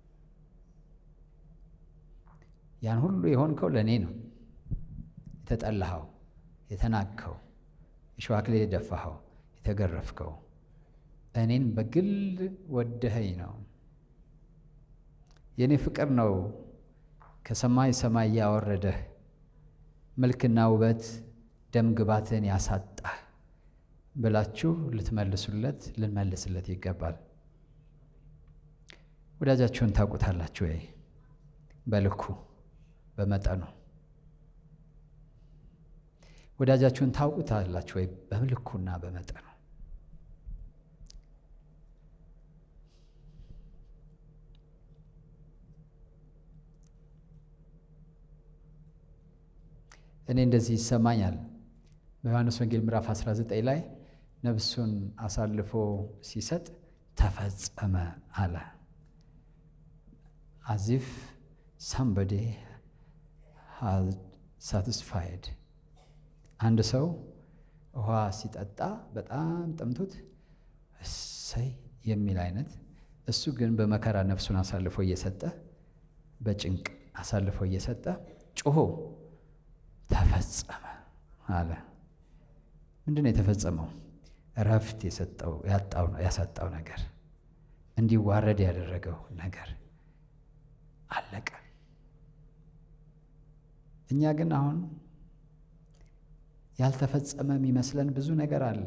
ያን ሁሉ የሆንከው ለእኔ ነው። የተጠላኸው፣ የተናቅኸው፣ የሸዋ አክሊል የደፋኸው፣ የተገረፍከው እኔን በግል ወደኸኝ ነው። የእኔ ፍቅር ነው ከሰማይ ሰማይ ያወረደህ መልክና ውበት ደም ግባትን ያሳጣህ ብላችሁ ልትመልሱለት ልንመልስለት ይገባል። ወዳጃችሁን ታውቁታላችሁ ወይ? በልኩ በመጠኑ ወዳጃችሁን ታውቁታላችሁ ወይ? በልኩና በመጠኑ እኔ እንደዚህ ይሰማኛል። በዮሐንስ ወንጌል ምዕራፍ 19 ላይ ነፍሱን አሳልፎ ሲሰጥ ተፈጸመ አለ። አዚፍ ሳምበዴ ሳቲስፋይድ አንድ ሰው ውሃ ሲጠጣ በጣም ጠምቶት እሰይ የሚል አይነት እሱ ግን በመከራ ነፍሱን አሳልፎ እየሰጠ በጭንቅ አሳልፎ እየሰጠ ጮሆ ተፈጸመ አለ። ምንድን ነው የተፈጸመው? እረፍት የሰጠው ያሳጣው ነገር እንዲዋረድ ያደረገው ነገር አለቀ። እኛ ግን አሁን ያልተፈጸመ የሚመስለን ብዙ ነገር አለ።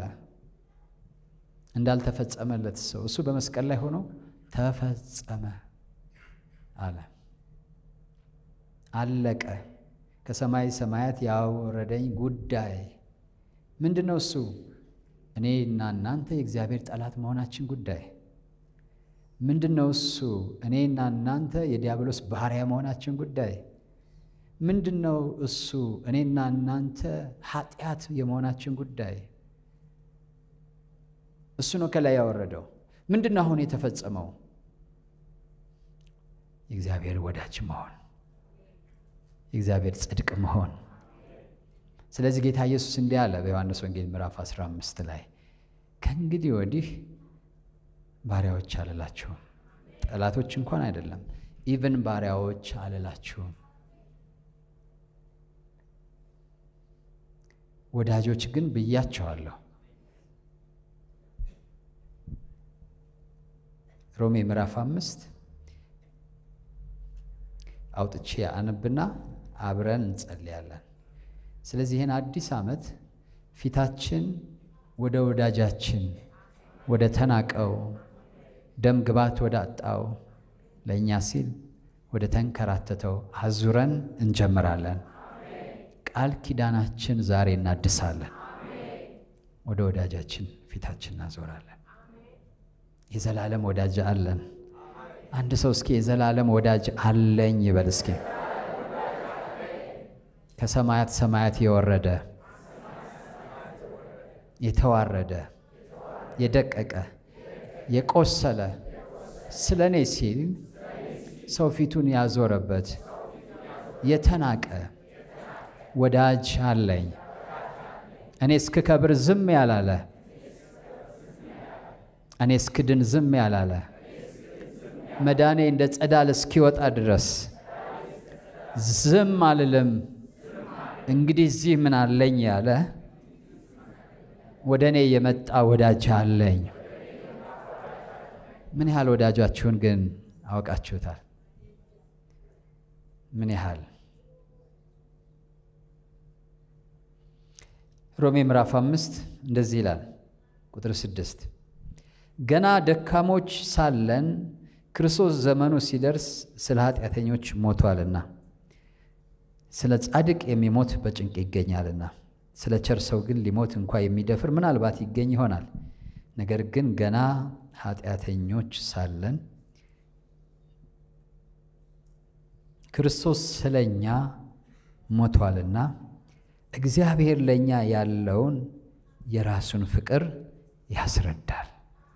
እንዳልተፈጸመለት ሰው እሱ በመስቀል ላይ ሆኖ ተፈጸመ አለ። አለቀ። ከሰማይ ሰማያት ያወረደኝ ጉዳይ ምንድን ነው? እሱ እኔና እናንተ የእግዚአብሔር ጠላት መሆናችን ጉዳይ ምንድን ነው? እሱ እኔና እናንተ የዲያብሎስ ባሪያ መሆናችን ጉዳይ ምንድን ነው? እሱ እኔና እናንተ ኃጢአት የመሆናችን ጉዳይ እሱ ነው ከላይ ያወረደው። ምንድን ነው አሁን የተፈጸመው? የእግዚአብሔር ወዳጅ መሆን የእግዚአብሔር ጽድቅ መሆን። ስለዚህ ጌታ ኢየሱስ እንዲህ አለ በዮሐንስ ወንጌል ምዕራፍ 15 ላይ ከእንግዲህ ወዲህ ባሪያዎች አልላችሁም፣ ጠላቶች እንኳን አይደለም፣ ኢቭን ባሪያዎች አልላችሁም፣ ወዳጆች ግን ብያቸዋለሁ። ሮሜ ምዕራፍ አምስት አውጥቼ አነብና አብረን እንጸልያለን። ስለዚህ ይህን አዲስ ዓመት ፊታችን ወደ ወዳጃችን ወደ ተናቀው ደም ግባት ወደ አጣው ለእኛ ሲል ወደ ተንከራተተው አዙረን እንጀምራለን። ቃል ኪዳናችን ዛሬ እናድሳለን። ወደ ወዳጃችን ፊታችን እናዞራለን። የዘላለም ወዳጅ አለን። አንድ ሰው እስኪ የዘላለም ወዳጅ አለኝ ይበል እስኪ። ከሰማያት ሰማያት የወረደ የተዋረደ የደቀቀ የቆሰለ ስለ እኔ ሲል ሰው ፊቱን ያዞረበት የተናቀ ወዳጅ አለኝ። እኔ እስክከብር ዝም ያላለ እኔ እስክድን ዝም ያላለ መዳኔ እንደ ጸዳል እስኪወጣ ድረስ ዝም አልልም። እንግዲህ እዚህ ምን አለኝ ያለ ወደ እኔ የመጣ ወዳጅ አለኝ። ምን ያህል ወዳጃችሁን ግን አውቃችሁታል? ምን ያህል? ሮሜ ምዕራፍ አምስት እንደዚህ ይላል ቁጥር ስድስት ገና ደካሞች ሳለን ክርስቶስ ዘመኑ ሲደርስ ስለ ኃጢአተኞች ሞቷልና ስለ ጻድቅ የሚሞት በጭንቅ ይገኛልና ስለ ቸር ሰው ግን ሊሞት እንኳ የሚደፍር ምናልባት ይገኝ ይሆናል። ነገር ግን ገና ኃጢአተኞች ሳለን ክርስቶስ ስለኛ ሞቷልና እግዚአብሔር ለእኛ ያለውን የራሱን ፍቅር ያስረዳል።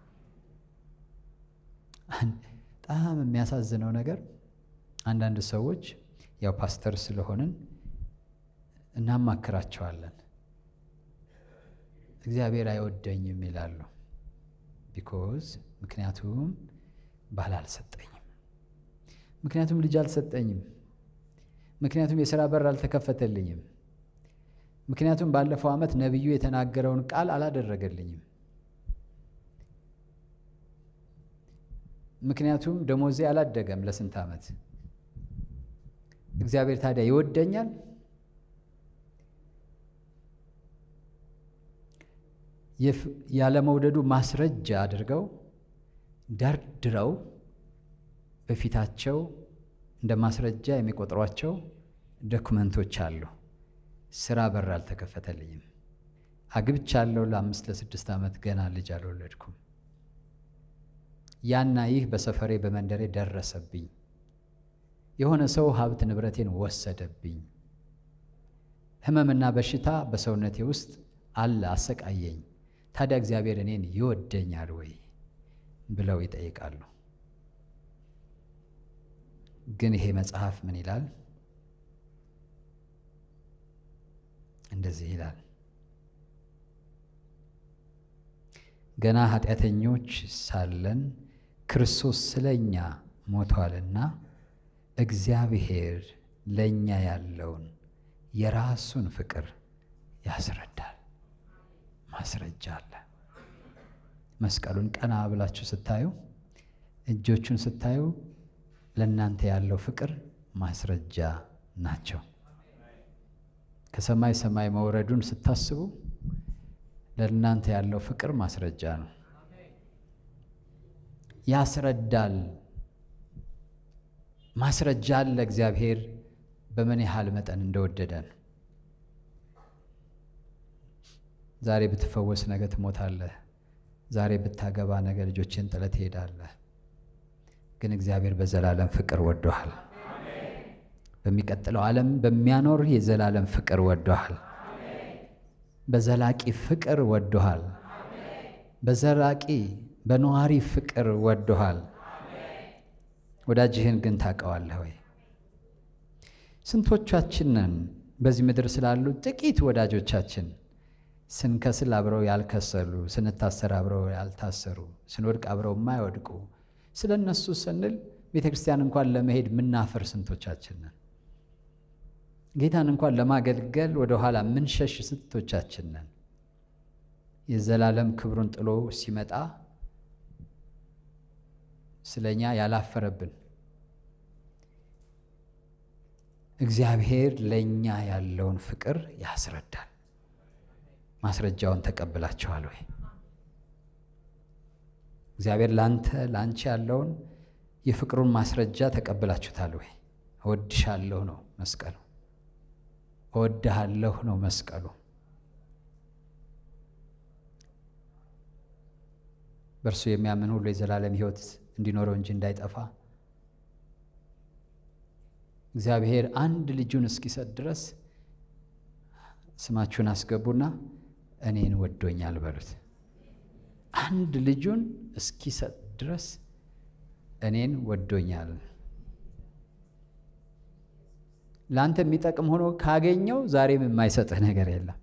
በጣም የሚያሳዝነው ነገር አንዳንድ ሰዎች ያው ፓስተር ስለሆንን እናማክራቸዋለን። እግዚአብሔር አይወደኝም ይላሉ። ቢኮዝ ምክንያቱም ባል አልሰጠኝም፣ ምክንያቱም ልጅ አልሰጠኝም፣ ምክንያቱም የሥራ በር አልተከፈተልኝም፣ ምክንያቱም ባለፈው ዓመት ነቢዩ የተናገረውን ቃል አላደረገልኝም፣ ምክንያቱም ደሞዜ አላደገም ለስንት ዓመት። እግዚአብሔር ታዲያ ይወደኛል? ያለመውደዱ ማስረጃ አድርገው ደርድረው በፊታቸው እንደ ማስረጃ የሚቆጥሯቸው ዶክመንቶች አሉ። ስራ በር አልተከፈተልኝም፣ አግብቻለሁ፣ ለአምስት ለስድስት ዓመት ገና ልጅ አልወለድኩም፣ ያና ይህ በሰፈሬ በመንደሬ ደረሰብኝ፣ የሆነ ሰው ሀብት ንብረቴን ወሰደብኝ፣ ሕመምና በሽታ በሰውነቴ ውስጥ አለ አሰቃየኝ። ታዲያ እግዚአብሔር እኔን ይወደኛል ወይ ብለው ይጠይቃሉ። ግን ይሄ መጽሐፍ ምን ይላል? እንደዚህ ይላል፣ ገና ኃጢአተኞች ሳለን ክርስቶስ ስለ እኛ ሞቷልና እግዚአብሔር ለእኛ ያለውን የራሱን ፍቅር ያስረዳል። ማስረጃ አለ። መስቀሉን ቀና ብላችሁ ስታዩ፣ እጆቹን ስታዩ ለእናንተ ያለው ፍቅር ማስረጃ ናቸው። ከሰማይ ሰማይ መውረዱን ስታስቡ ለእናንተ ያለው ፍቅር ማስረጃ ነው። ያስረዳል። ማስረጃ አለ እግዚአብሔር በምን ያህል መጠን እንደወደደን። ዛሬ ብትፈወስ ነገ ትሞታለህ። ዛሬ ብታገባ ነገ ልጆችን ጥለህ ትሄዳለህ። ግን እግዚአብሔር በዘላለም ፍቅር ወዶሃል። በሚቀጥለው ዓለም በሚያኖር የዘላለም ፍቅር ወዶሃል። በዘላቂ ፍቅር ወዶሃል። በዘላቂ በነዋሪ ፍቅር ወዶሃል። ወዳጅህን ግን ታውቀዋለህ ወይ? ስንቶቻችንን በዚህ ምድር ስላሉ ጥቂት ወዳጆቻችን ስንከስል አብረው ያልከሰሉ፣ ስንታሰር አብረው ያልታሰሩ፣ ስንወድቅ አብረው የማይወድቁ ስለ እነሱ ስንል ቤተ ክርስቲያን እንኳን ለመሄድ ምናፈር ስንቶቻችንን ጌታን እንኳን ለማገልገል ወደ ኋላ ምንሸሽ ስንቶቻችንን የዘላለም ክብሩን ጥሎ ሲመጣ ስለኛ ያላፈረብን እግዚአብሔር ለእኛ ያለውን ፍቅር ያስረዳል። ማስረጃውን ተቀብላችኋል ወይ? እግዚአብሔር ላንተ ላንቺ ያለውን የፍቅሩን ማስረጃ ተቀብላችሁታል ወይ? እወድሻለሁ ነው መስቀሉ። እወድሃለሁ ነው መስቀሉ። በእርሱ የሚያምን ሁሉ የዘላለም ሕይወት እንዲኖረው እንጂ እንዳይጠፋ እግዚአብሔር አንድ ልጁን እስኪሰጥ ድረስ ስማችሁን አስገቡና እኔን ወዶኛል በሉት። አንድ ልጁን እስኪሰጥ ድረስ እኔን ወዶኛል። ለአንተ የሚጠቅም ሆኖ ካገኘው ዛሬም የማይሰጥህ ነገር የለም።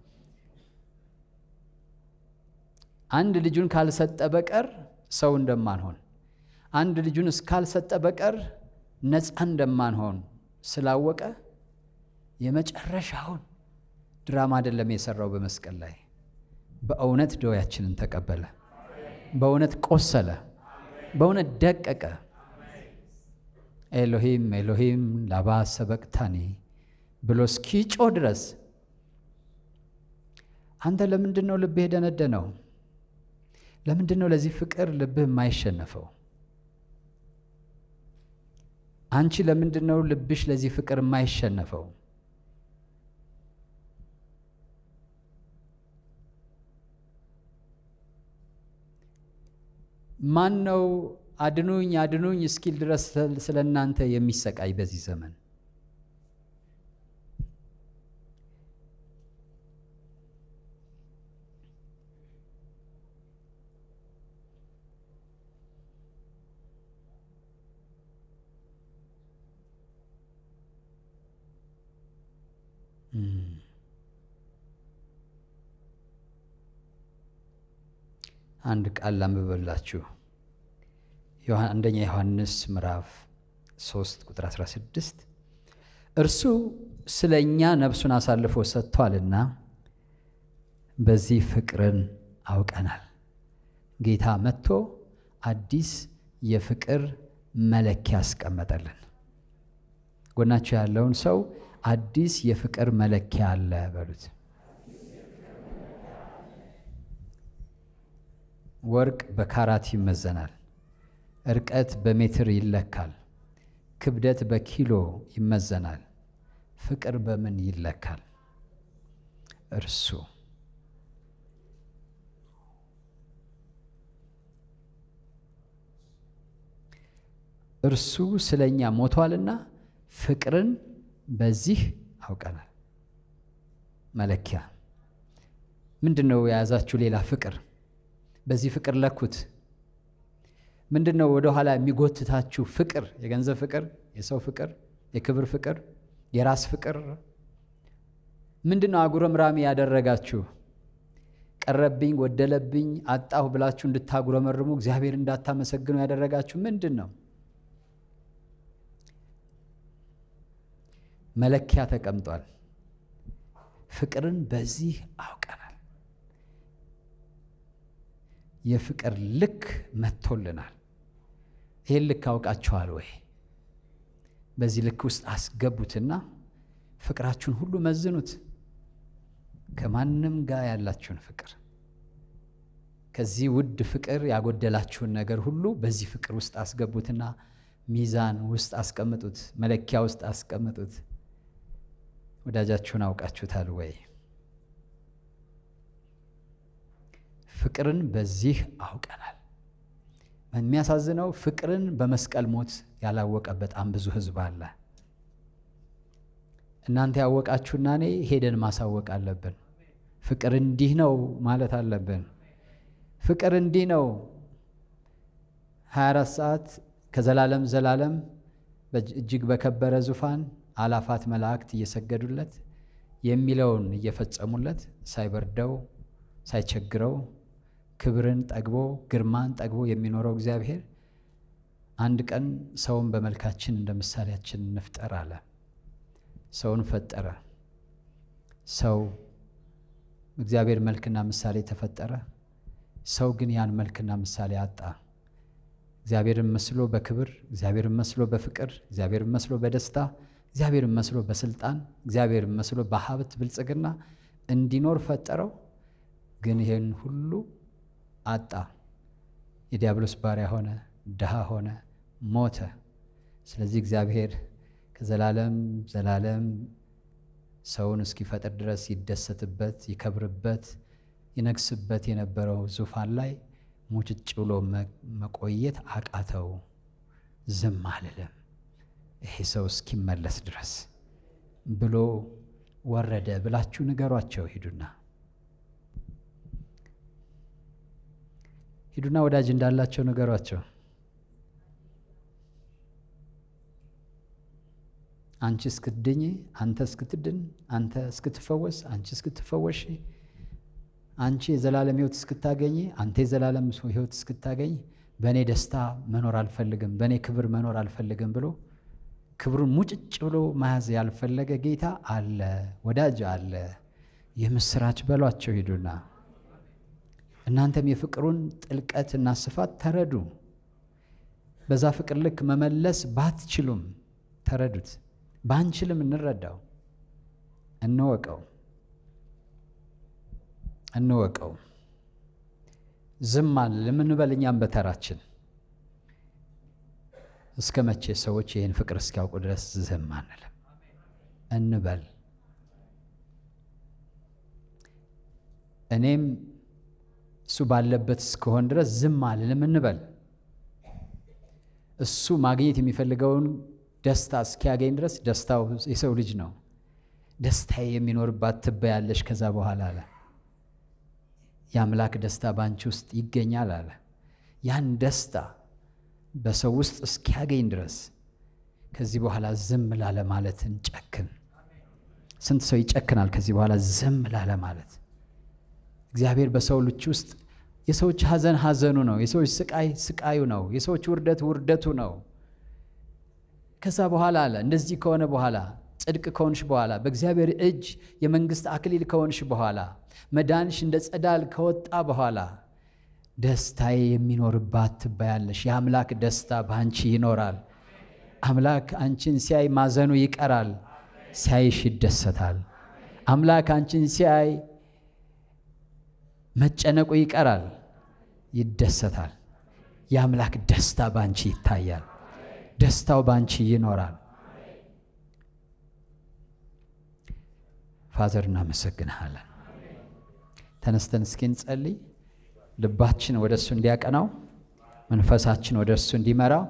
አንድ ልጁን ካልሰጠ በቀር ሰው እንደማንሆን፣ አንድ ልጁን እስካልሰጠ በቀር ነፃ እንደማንሆን ስላወቀ የመጨረሻውን ድራማ አይደለም የሰራው በመስቀል ላይ በእውነት ደዌያችንን ተቀበለ። በእውነት ቆሰለ። በእውነት ደቀቀ። ኤሎሂም ኤሎሂም ላባ ሰበቅታኒ ብሎ እስኪጮ ድረስ አንተ ለምንድን ነው ልብህ የደነደነው? ለምንድን ነው ለዚህ ፍቅር ልብህ የማይሸነፈው? አንቺ ለምንድን ነው ልብሽ ለዚህ ፍቅር የማይሸነፈው? ማን ነው አድኑኝ አድኑኝ እስኪል ድረስ ስለ እናንተ የሚሰቃይ በዚህ ዘመን? አንድ ቃል ላንብበላችሁ። አንደኛ ዮሐንስ ምዕራፍ 3 ቁጥር 16 እርሱ ስለ እኛ ነፍሱን አሳልፎ ሰጥቷልና በዚህ ፍቅርን አውቀናል። ጌታ መጥቶ አዲስ የፍቅር መለኪያ አስቀመጠልን። ጎናቸው ያለውን ሰው አዲስ የፍቅር መለኪያ አለ በሉት። ወርቅ በካራት ይመዘናል። እርቀት በሜትር ይለካል። ክብደት በኪሎ ይመዘናል። ፍቅር በምን ይለካል? እርሱ እርሱ ስለ እኛ ሞቷልና ፍቅርን በዚህ አውቀናል። መለኪያ ምንድን ነው? የያዛችሁ ሌላ ፍቅር በዚህ ፍቅር ለኩት። ምንድን ነው ወደ ኋላ የሚጎትታችሁ ፍቅር? የገንዘብ ፍቅር፣ የሰው ፍቅር፣ የክብር ፍቅር፣ የራስ ፍቅር። ምንድን ነው አጉረምራሚ ያደረጋችሁ? ቀረብኝ፣ ጎደለብኝ፣ አጣሁ ብላችሁ እንድታጉረመርሙ እግዚአብሔር እንዳታመሰግኑ ያደረጋችሁ ምንድን ነው? መለኪያ ተቀምጧል። ፍቅርን በዚህ አውቀናል። የፍቅር ልክ መጥቶልናል። ይህን ልክ አውቃችኋል ወይ? በዚህ ልክ ውስጥ አስገቡትና ፍቅራችሁን ሁሉ መዝኑት። ከማንም ጋር ያላችሁን ፍቅር፣ ከዚህ ውድ ፍቅር ያጎደላችሁን ነገር ሁሉ በዚህ ፍቅር ውስጥ አስገቡትና ሚዛን ውስጥ አስቀምጡት፣ መለኪያ ውስጥ አስቀምጡት። ወዳጃችሁን አውቃችሁታል ወይ? ፍቅርን በዚህ አውቀናል። የሚያሳዝነው ፍቅርን በመስቀል ሞት ያላወቀ በጣም ብዙ ሕዝብ አለ። እናንተ ያወቃችሁና እኔ ሄደን ማሳወቅ አለብን። ፍቅር እንዲህ ነው ማለት አለብን። ፍቅር እንዲህ ነው 24 ሰዓት ከዘላለም ዘላለም እጅግ በከበረ ዙፋን አላፋት መላእክት እየሰገዱለት የሚለውን እየፈጸሙለት ሳይበርደው ሳይቸግረው ክብርን ጠግቦ ግርማን ጠግቦ የሚኖረው እግዚአብሔር አንድ ቀን ሰውን በመልካችን እንደ ምሳሌያችን እንፍጠር አለ። ሰውን ፈጠረ። ሰው እግዚአብሔር መልክና ምሳሌ ተፈጠረ። ሰው ግን ያን መልክና ምሳሌ አጣ። እግዚአብሔርን መስሎ በክብር፣ እግዚአብሔርን መስሎ በፍቅር፣ እግዚአብሔርን መስሎ በደስታ፣ እግዚአብሔርን መስሎ በስልጣን፣ እግዚአብሔርን መስሎ በሀብት ብልጽግና እንዲኖር ፈጠረው። ግን ይህን ሁሉ አጣ። የዲያብሎስ ባሪያ ሆነ፣ ድሃ ሆነ፣ ሞተ። ስለዚህ እግዚአብሔር ከዘላለም ዘላለም ሰውን እስኪፈጥር ድረስ ይደሰትበት፣ ይከብርበት፣ ይነግስበት የነበረው ዙፋን ላይ ሙጭጭ ብሎ መቆየት አቃተው። ዝም አልልም ይሄ ሰው እስኪመለስ ድረስ ብሎ ወረደ ብላችሁ ንገሯቸው። ሂዱና ሂዱና ወዳጅ እንዳላቸው ንገሯቸው። አንቺ እስክትድኝ፣ አንተ እስክትድን፣ አንተ እስክትፈወስ፣ አንቺ እስክትፈወሽ፣ አንቺ የዘላለም ሕይወት እስክታገኝ፣ አንተ የዘላለም ሕይወት እስክታገኝ በእኔ ደስታ መኖር አልፈልግም፣ በእኔ ክብር መኖር አልፈልግም ብሎ ክብሩን ሙጭጭ ብሎ መያዝ ያልፈለገ ጌታ አለ፣ ወዳጅ አለ። የምስራች በሏቸው ሂዱና እናንተም የፍቅሩን ጥልቀትና ስፋት ተረዱ። በዛ ፍቅር ልክ መመለስ ባትችሉም ተረዱት። ባንችልም እንረዳው፣ እንወቀው፣ እንወቀው። ዝም አልልም እንበል እኛም በተራችን እስከ መቼ ሰዎች ይህን ፍቅር እስኪያውቁ ድረስ ዝም አንልም እንበል። እኔም እሱ ባለበት እስከሆን ድረስ ዝም አልልም እንበል። እሱ ማግኘት የሚፈልገውን ደስታ እስኪያገኝ ድረስ ደስታው የሰው ልጅ ነው። ደስታዬ የሚኖርባት ትበያለሽ ከዛ በኋላ አለ። የአምላክ ደስታ በአንቺ ውስጥ ይገኛል አለ። ያን ደስታ በሰው ውስጥ እስኪያገኝ ድረስ ከዚህ በኋላ ዝም ላለ ማለት እንጨክን። ስንት ሰው ይጨክናል ከዚህ በኋላ ዝም ላለ ማለት? እግዚአብሔር በሰው ልጅ ውስጥ የሰዎች ሐዘን ሐዘኑ ነው። የሰዎች ስቃይ ስቃዩ ነው። የሰዎች ውርደት ውርደቱ ነው። ከዛ በኋላ አለ እንደዚህ ከሆነ በኋላ ጽድቅ ከሆንሽ በኋላ በእግዚአብሔር እጅ የመንግሥት አክሊል ከሆንሽ በኋላ መዳንሽ እንደ ጸዳል ከወጣ በኋላ ደስታዬ የሚኖርባት ትባያለሽ። የአምላክ ደስታ በአንቺ ይኖራል። አምላክ አንቺን ሲያይ ማዘኑ ይቀራል፣ ሲያይሽ ይደሰታል። አምላክ አንቺን ሲያይ መጨነቁ ይቀራል፣ ይደሰታል። የአምላክ ደስታ ባንቺ ይታያል። ደስታው ባንቺ ይኖራል። ፋዘር እናመሰግንሃለን። ተነስተን እስኪ እንጸልይ። ልባችን ወደ እሱ እንዲያቀናው፣ መንፈሳችን ወደ እሱ እንዲመራው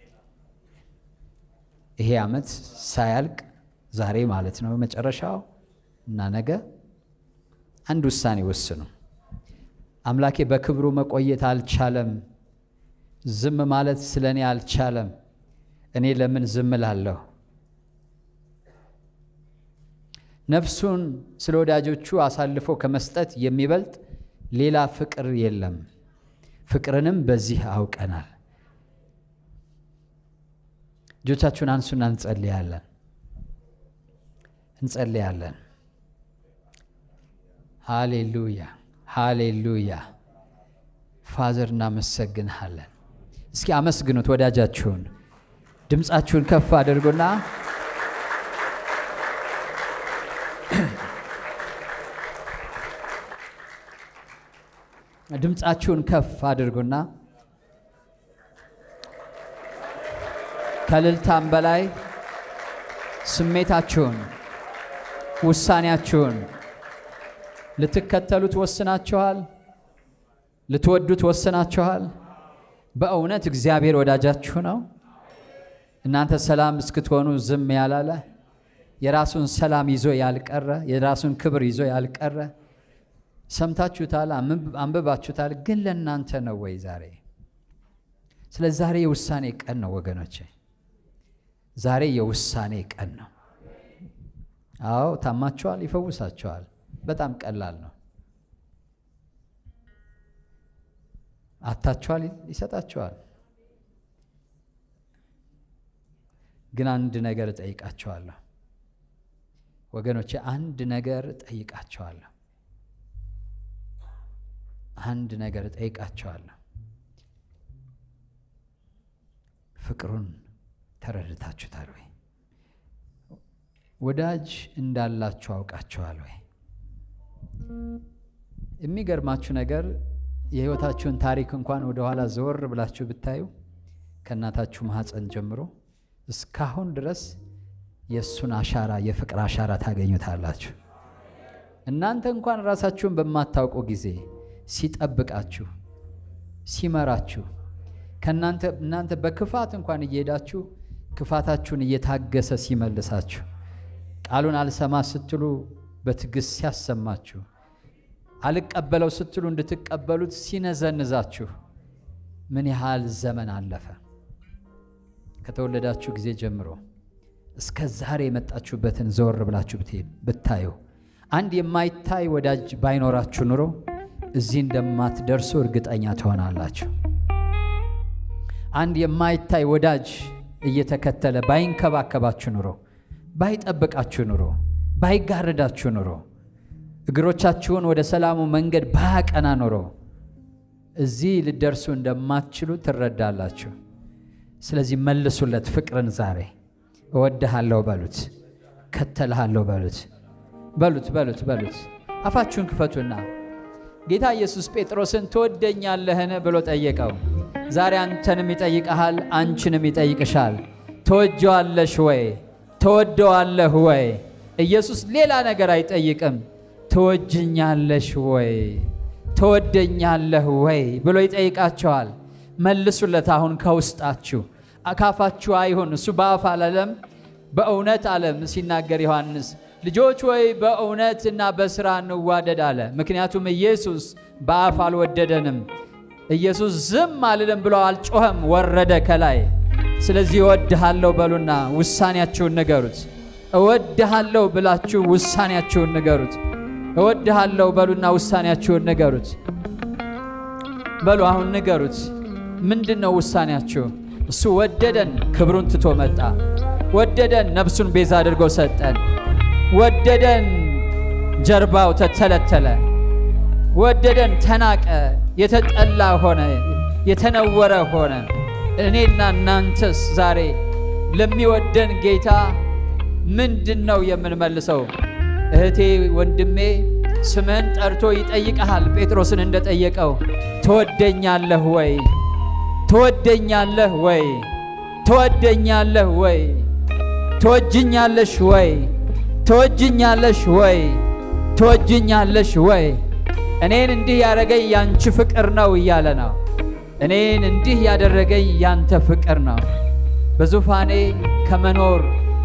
ይሄ ዓመት ሳያልቅ ዛሬ ማለት ነው መጨረሻው እና ነገ አንድ ውሳኔ ወስኑ። አምላኬ በክብሩ መቆየት አልቻለም። ዝም ማለት ስለ እኔ አልቻለም። እኔ ለምን ዝም ላለሁ? ነፍሱን ስለ ወዳጆቹ አሳልፎ ከመስጠት የሚበልጥ ሌላ ፍቅር የለም። ፍቅርንም በዚህ አውቀናል። እጆቻችሁን አንሱና እንጸልያለን እንጸልያለን። ሃሌሉያ ሃሌሉያ። ፋዘር እናመሰግንሃለን። እስኪ አመስግኑት ወዳጃችሁን። ድምፃችሁን ከፍ አድርጉና ድምፃችሁን ከፍ አድርጉና ከልልታም በላይ ስሜታችሁን፣ ውሳኔያችሁን ልትከተሉት ወስናችኋል። ልትወዱት ወስናችኋል። በእውነት እግዚአብሔር ወዳጃችሁ ነው። እናንተ ሰላም እስክትሆኑ ዝም ያላለ የራሱን ሰላም ይዞ ያልቀረ የራሱን ክብር ይዞ ያልቀረ ሰምታችሁታል፣ አንብባችሁታል። ግን ለእናንተ ነው ወይ ዛሬ? ስለ ዛሬ የውሳኔ ቀን ነው ወገኖቼ፣ ዛሬ የውሳኔ ቀን ነው። አዎ ታማችኋል፣ ይፈውሳችኋል። በጣም ቀላል ነው። አታችኋል፣ ይሰጣችኋል። ግን አንድ ነገር እጠይቃችኋለሁ ወገኖቼ፣ አንድ ነገር እጠይቃችኋለሁ አንድ ነገር እጠይቃቸዋለሁ። ፍቅሩን ተረድታችሁታል ወይ? ወዳጅ እንዳላችሁ አውቃችኋል ወይ? የሚገርማችሁ ነገር የሕይወታችሁን ታሪክ እንኳን ወደኋላ ዘወር ብላችሁ ብታዩ ከእናታችሁ ማኅፀን ጀምሮ እስካሁን ድረስ የእሱን አሻራ የፍቅር አሻራ ታገኙታላችሁ። እናንተ እንኳን ራሳችሁን በማታውቁ ጊዜ ሲጠብቃችሁ፣ ሲመራችሁ ከእናንተ እናንተ በክፋት እንኳን እየሄዳችሁ ክፋታችሁን እየታገሰ ሲመልሳችሁ፣ ቃሉን አልሰማ ስትሉ በትዕግሥት ሲያሰማችሁ፣ አልቀበለው ስትሉ እንድትቀበሉት ሲነዘንዛችሁ ምን ያህል ዘመን አለፈ? ከተወለዳችሁ ጊዜ ጀምሮ እስከ ዛሬ የመጣችሁበትን ዘወር ብላችሁ ብታዩ አንድ የማይታይ ወዳጅ ባይኖራችሁ ኑሮ እዚህ እንደማትደርሱ እርግጠኛ ትሆናላችሁ። አንድ የማይታይ ወዳጅ እየተከተለ ባይንከባከባችሁ ኑሮ፣ ባይጠብቃችሁ ኑሮ፣ ባይጋርዳችሁ ኑሮ፣ እግሮቻችሁን ወደ ሰላሙ መንገድ ባያቀና ኑሮ እዚህ ልደርሱ እንደማትችሉ ትረዳላችሁ። ስለዚህ መልሱለት ፍቅርን ዛሬ እወድሃለሁ በሉት፣ ከተልሃለሁ በሉት፣ በሉት በሉት በሉት። አፋችሁን ክፈቱና ጌታ ኢየሱስ ጴጥሮስን ትወደኛለህን ብሎ ጠየቀው። ዛሬ አንተንም ይጠይቀሃል፣ አንቺንም ይጠይቅሻል። ትወጀዋለሽ ወይ? ትወደዋለህ ወይ? ኢየሱስ ሌላ ነገር አይጠይቅም። ትወጅኛለሽ ወይ? ትወደኛለህ ወይ ብሎ ይጠይቃቸዋል። መልሱለት። አሁን ከውስጣችሁ አካፋችሁ አይሁን። እሱ በአፍ አላለም፣ በእውነት አለም ሲናገር ዮሐንስ ልጆች ወይ በእውነት እና በሥራ እንዋደድ አለ። ምክንያቱም ኢየሱስ በአፍ አልወደደንም። ኢየሱስ ዝም አልልም ብሎ አልጮኸም፣ ወረደ ከላይ። ስለዚህ እወድሃለሁ በሉና ውሳኔያችሁን ንገሩት። እወድሃለሁ ብላችሁ ውሳኔያችሁን ንገሩት። እወድሃለሁ በሉና ውሳኔያችሁን ንገሩት። በሉ አሁን ንገሩት። ምንድን ነው ውሳኔያችሁ? እሱ ወደደን፣ ክብሩን ትቶ መጣ። ወደደን፣ ነፍሱን ቤዛ አድርጎ ሰጠን። ወደደን፣ ጀርባው ተተለተለ። ወደደን፣ ተናቀ፣ የተጠላ ሆነ፣ የተነወረ ሆነ። እኔና እናንተስ ዛሬ ለሚወደን ጌታ ምንድን ነው የምንመልሰው? እህቴ ወንድሜ፣ ስምህን ጠርቶ ይጠይቀሃል። ጴጥሮስን እንደጠየቀው ትወደኛለህ ወይ? ትወደኛለህ ወይ? ትወደኛለህ ወይ? ትወጅኛለሽ ወይ? ትወጅኛለሽ ወይ? ትወጅኛለሽ ወይ? እኔን እንዲህ ያደረገኝ ያንቺ ፍቅር ነው እያለ ነው። እኔን እንዲህ ያደረገኝ ያንተ ፍቅር ነው። በዙፋኔ ከመኖር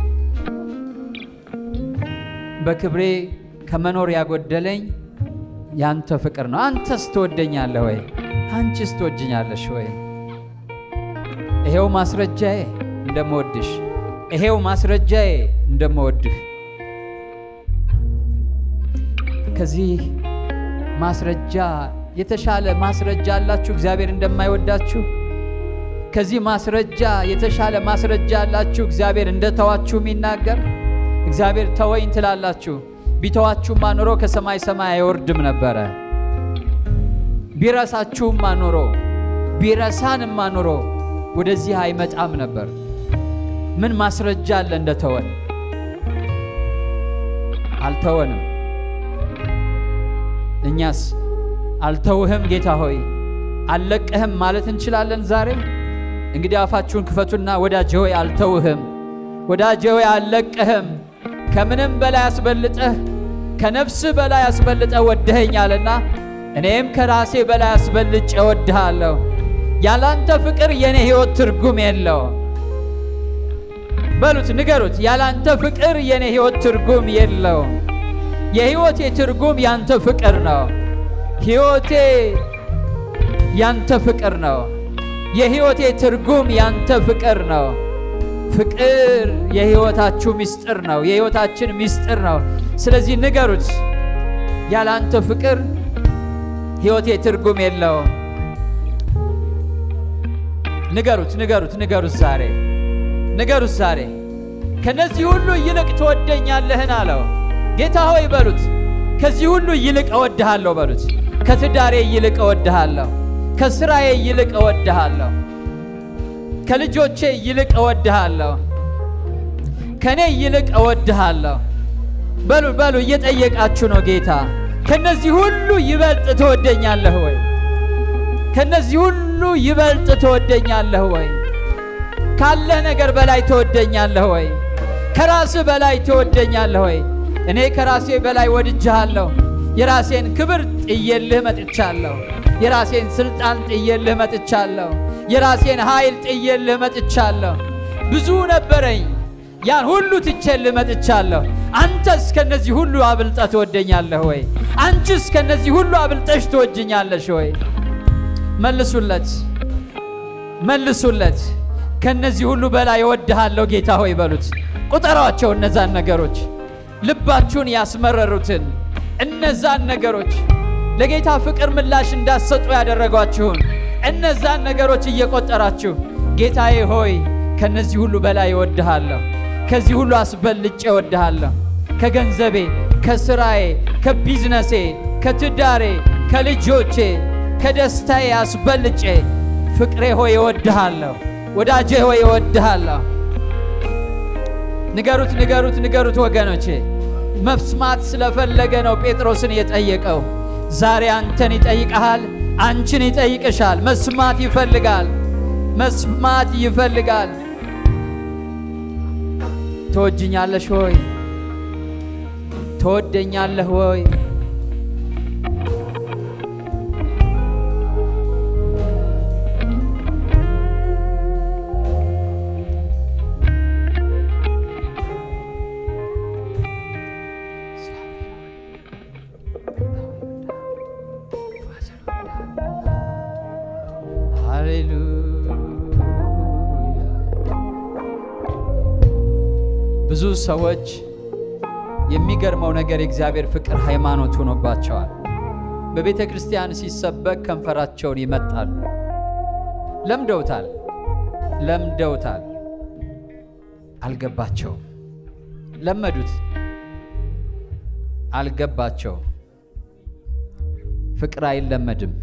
በክብሬ ከመኖር ያጎደለኝ ያንተ ፍቅር ነው። አንተስ ትወደኛለህ ወይ? አንቺስ ትወጅኛለሽ ወይ? ይሄው ማስረጃዬ እንደምወድሽ፣ ይሄው ማስረጃዬ እንደምወድህ። ከዚህ ማስረጃ የተሻለ ማስረጃ አላችሁ እግዚአብሔር እንደማይወዳችሁ? ከዚህ ማስረጃ የተሻለ ማስረጃ አላችሁ እግዚአብሔር እንደተዋችሁ የሚናገር? እግዚአብሔር ተወኝ ትላላችሁ። ቢተዋችሁማ ኑሮ ከሰማይ ሰማይ አይወርድም ነበረ። ቢረሳችሁማ ኑሮ ቢረሳንማ ኑሮ ወደዚህ አይመጣም ነበር። ምን ማስረጃ አለ እንደተወን? አልተወንም። እኛስ አልተውህም ጌታ ሆይ አልለቅህም ማለት እንችላለን ዛሬ? እንግዲህ አፋችሁን ክፈቱና ወዳጄ ሆይ አልተውህም፣ ወዳጄ ሆይ አልለቅህም ከምንም በላይ አስበልጠህ ከነፍስህ በላይ አስበልጠህ ወደኸኛልና እኔም ከራሴ በላይ አስበልጬ እወድሃለሁ። ያላንተ ፍቅር የኔ ሕይወት ትርጉም የለው። በሉት፣ ንገሩት። ያላንተ ፍቅር የኔ ሕይወት ትርጉም የለው። የሕይወቴ ትርጉም ያንተ ፍቅር ነው። ሕይወቴ ያንተ ፍቅር ነው። የሕይወቴ ትርጉም ያንተ ፍቅር ነው። ፍቅር የሕይወታችሁ ምስጢር ነው። የሕይወታችን ምስጢር ነው። ስለዚህ ንገሩት፣ ያለ አንተ ፍቅር ሕይወቴ ትርጉም የለውም። ንገሩት፣ ንገሩት፣ ንገሩት፣ ዛሬ ንገሩት፣ ዛሬ ከነዚህ ሁሉ ይልቅ ትወደኛለህን አለው። ጌታ ሆይ በሉት፣ ከዚህ ሁሉ ይልቅ እወድሃለሁ በሉት። ከትዳሬ ይልቅ እወድሃለሁ፣ ከስራዬ ይልቅ እወድሃለሁ ከልጆቼ ይልቅ እወድሃለሁ፣ ከእኔ ይልቅ እወድሃለሁ። በሉ በሉ፣ እየጠየቃችሁ ነው ጌታ። ከነዚህ ሁሉ ይበልጥ ትወደኛለህ ወይ? ከነዚህ ሁሉ ይበልጥ ትወደኛለህ ወይ? ካለ ነገር በላይ ትወደኛለህ ወይ? ከራስህ በላይ ትወደኛለህ ወይ? እኔ ከራሴ በላይ ወድጄሃለሁ። የራሴን ክብር ጥዬልህ መጥቻለሁ። የራሴን ስልጣን ጥዬልህ መጥቻለሁ። የራሴን ኃይል ጥዬልህ መጥቻለሁ። ብዙ ነበረኝ፣ ያን ሁሉ ትቼልህ መጥቻለሁ። አንተስ ከነዚህ ሁሉ አብልጠህ ትወደኛለህ ወይ? አንቺስ ከነዚህ ሁሉ አብልጠሽ ትወጅኛለሽ ወይ? መልሱለት፣ መልሱለት። ከነዚህ ሁሉ በላይ እወድሃለሁ ጌታ ሆይ በሉት። ቁጠሯቸው እነዛን ነገሮች ልባችሁን ያስመረሩትን እነዛን ነገሮች ለጌታ ፍቅር ምላሽ እንዳትሰጡ ያደረጓችሁን እነዛን ነገሮች እየቆጠራችሁ ጌታዬ ሆይ ከነዚህ ሁሉ በላይ እወድሃለሁ፣ ከዚህ ሁሉ አስበልጬ እወድሃለሁ። ከገንዘቤ፣ ከስራዬ፣ ከቢዝነሴ፣ ከትዳሬ፣ ከልጆቼ፣ ከደስታዬ አስበልጬ ፍቅሬ ሆይ እወድሃለሁ፣ ወዳጄ ሆይ እወድሃለሁ። ንገሩት፣ ንገሩት፣ ንገሩት ወገኖቼ። መስማት ስለፈለገ ነው ጴጥሮስን የጠየቀው። ዛሬ አንተን ይጠይቀሃል፣ አንቺን ይጠይቅሻል። መስማት ይፈልጋል፣ መስማት ይፈልጋል። ትወጅኛለሽ ሆይ? ትወደኛለህ ሆይ? ሃሌሉያ። ብዙ ሰዎች የሚገርመው ነገር የእግዚአብሔር ፍቅር ሃይማኖት ሆኖባቸዋል። በቤተ ክርስቲያን ሲሰበክ ከንፈራቸውን ይመጣሉ። ለምደውታል፣ ለምደውታል። አልገባቸውም። ለመዱት፣ አልገባቸውም። ፍቅር አይለመድም።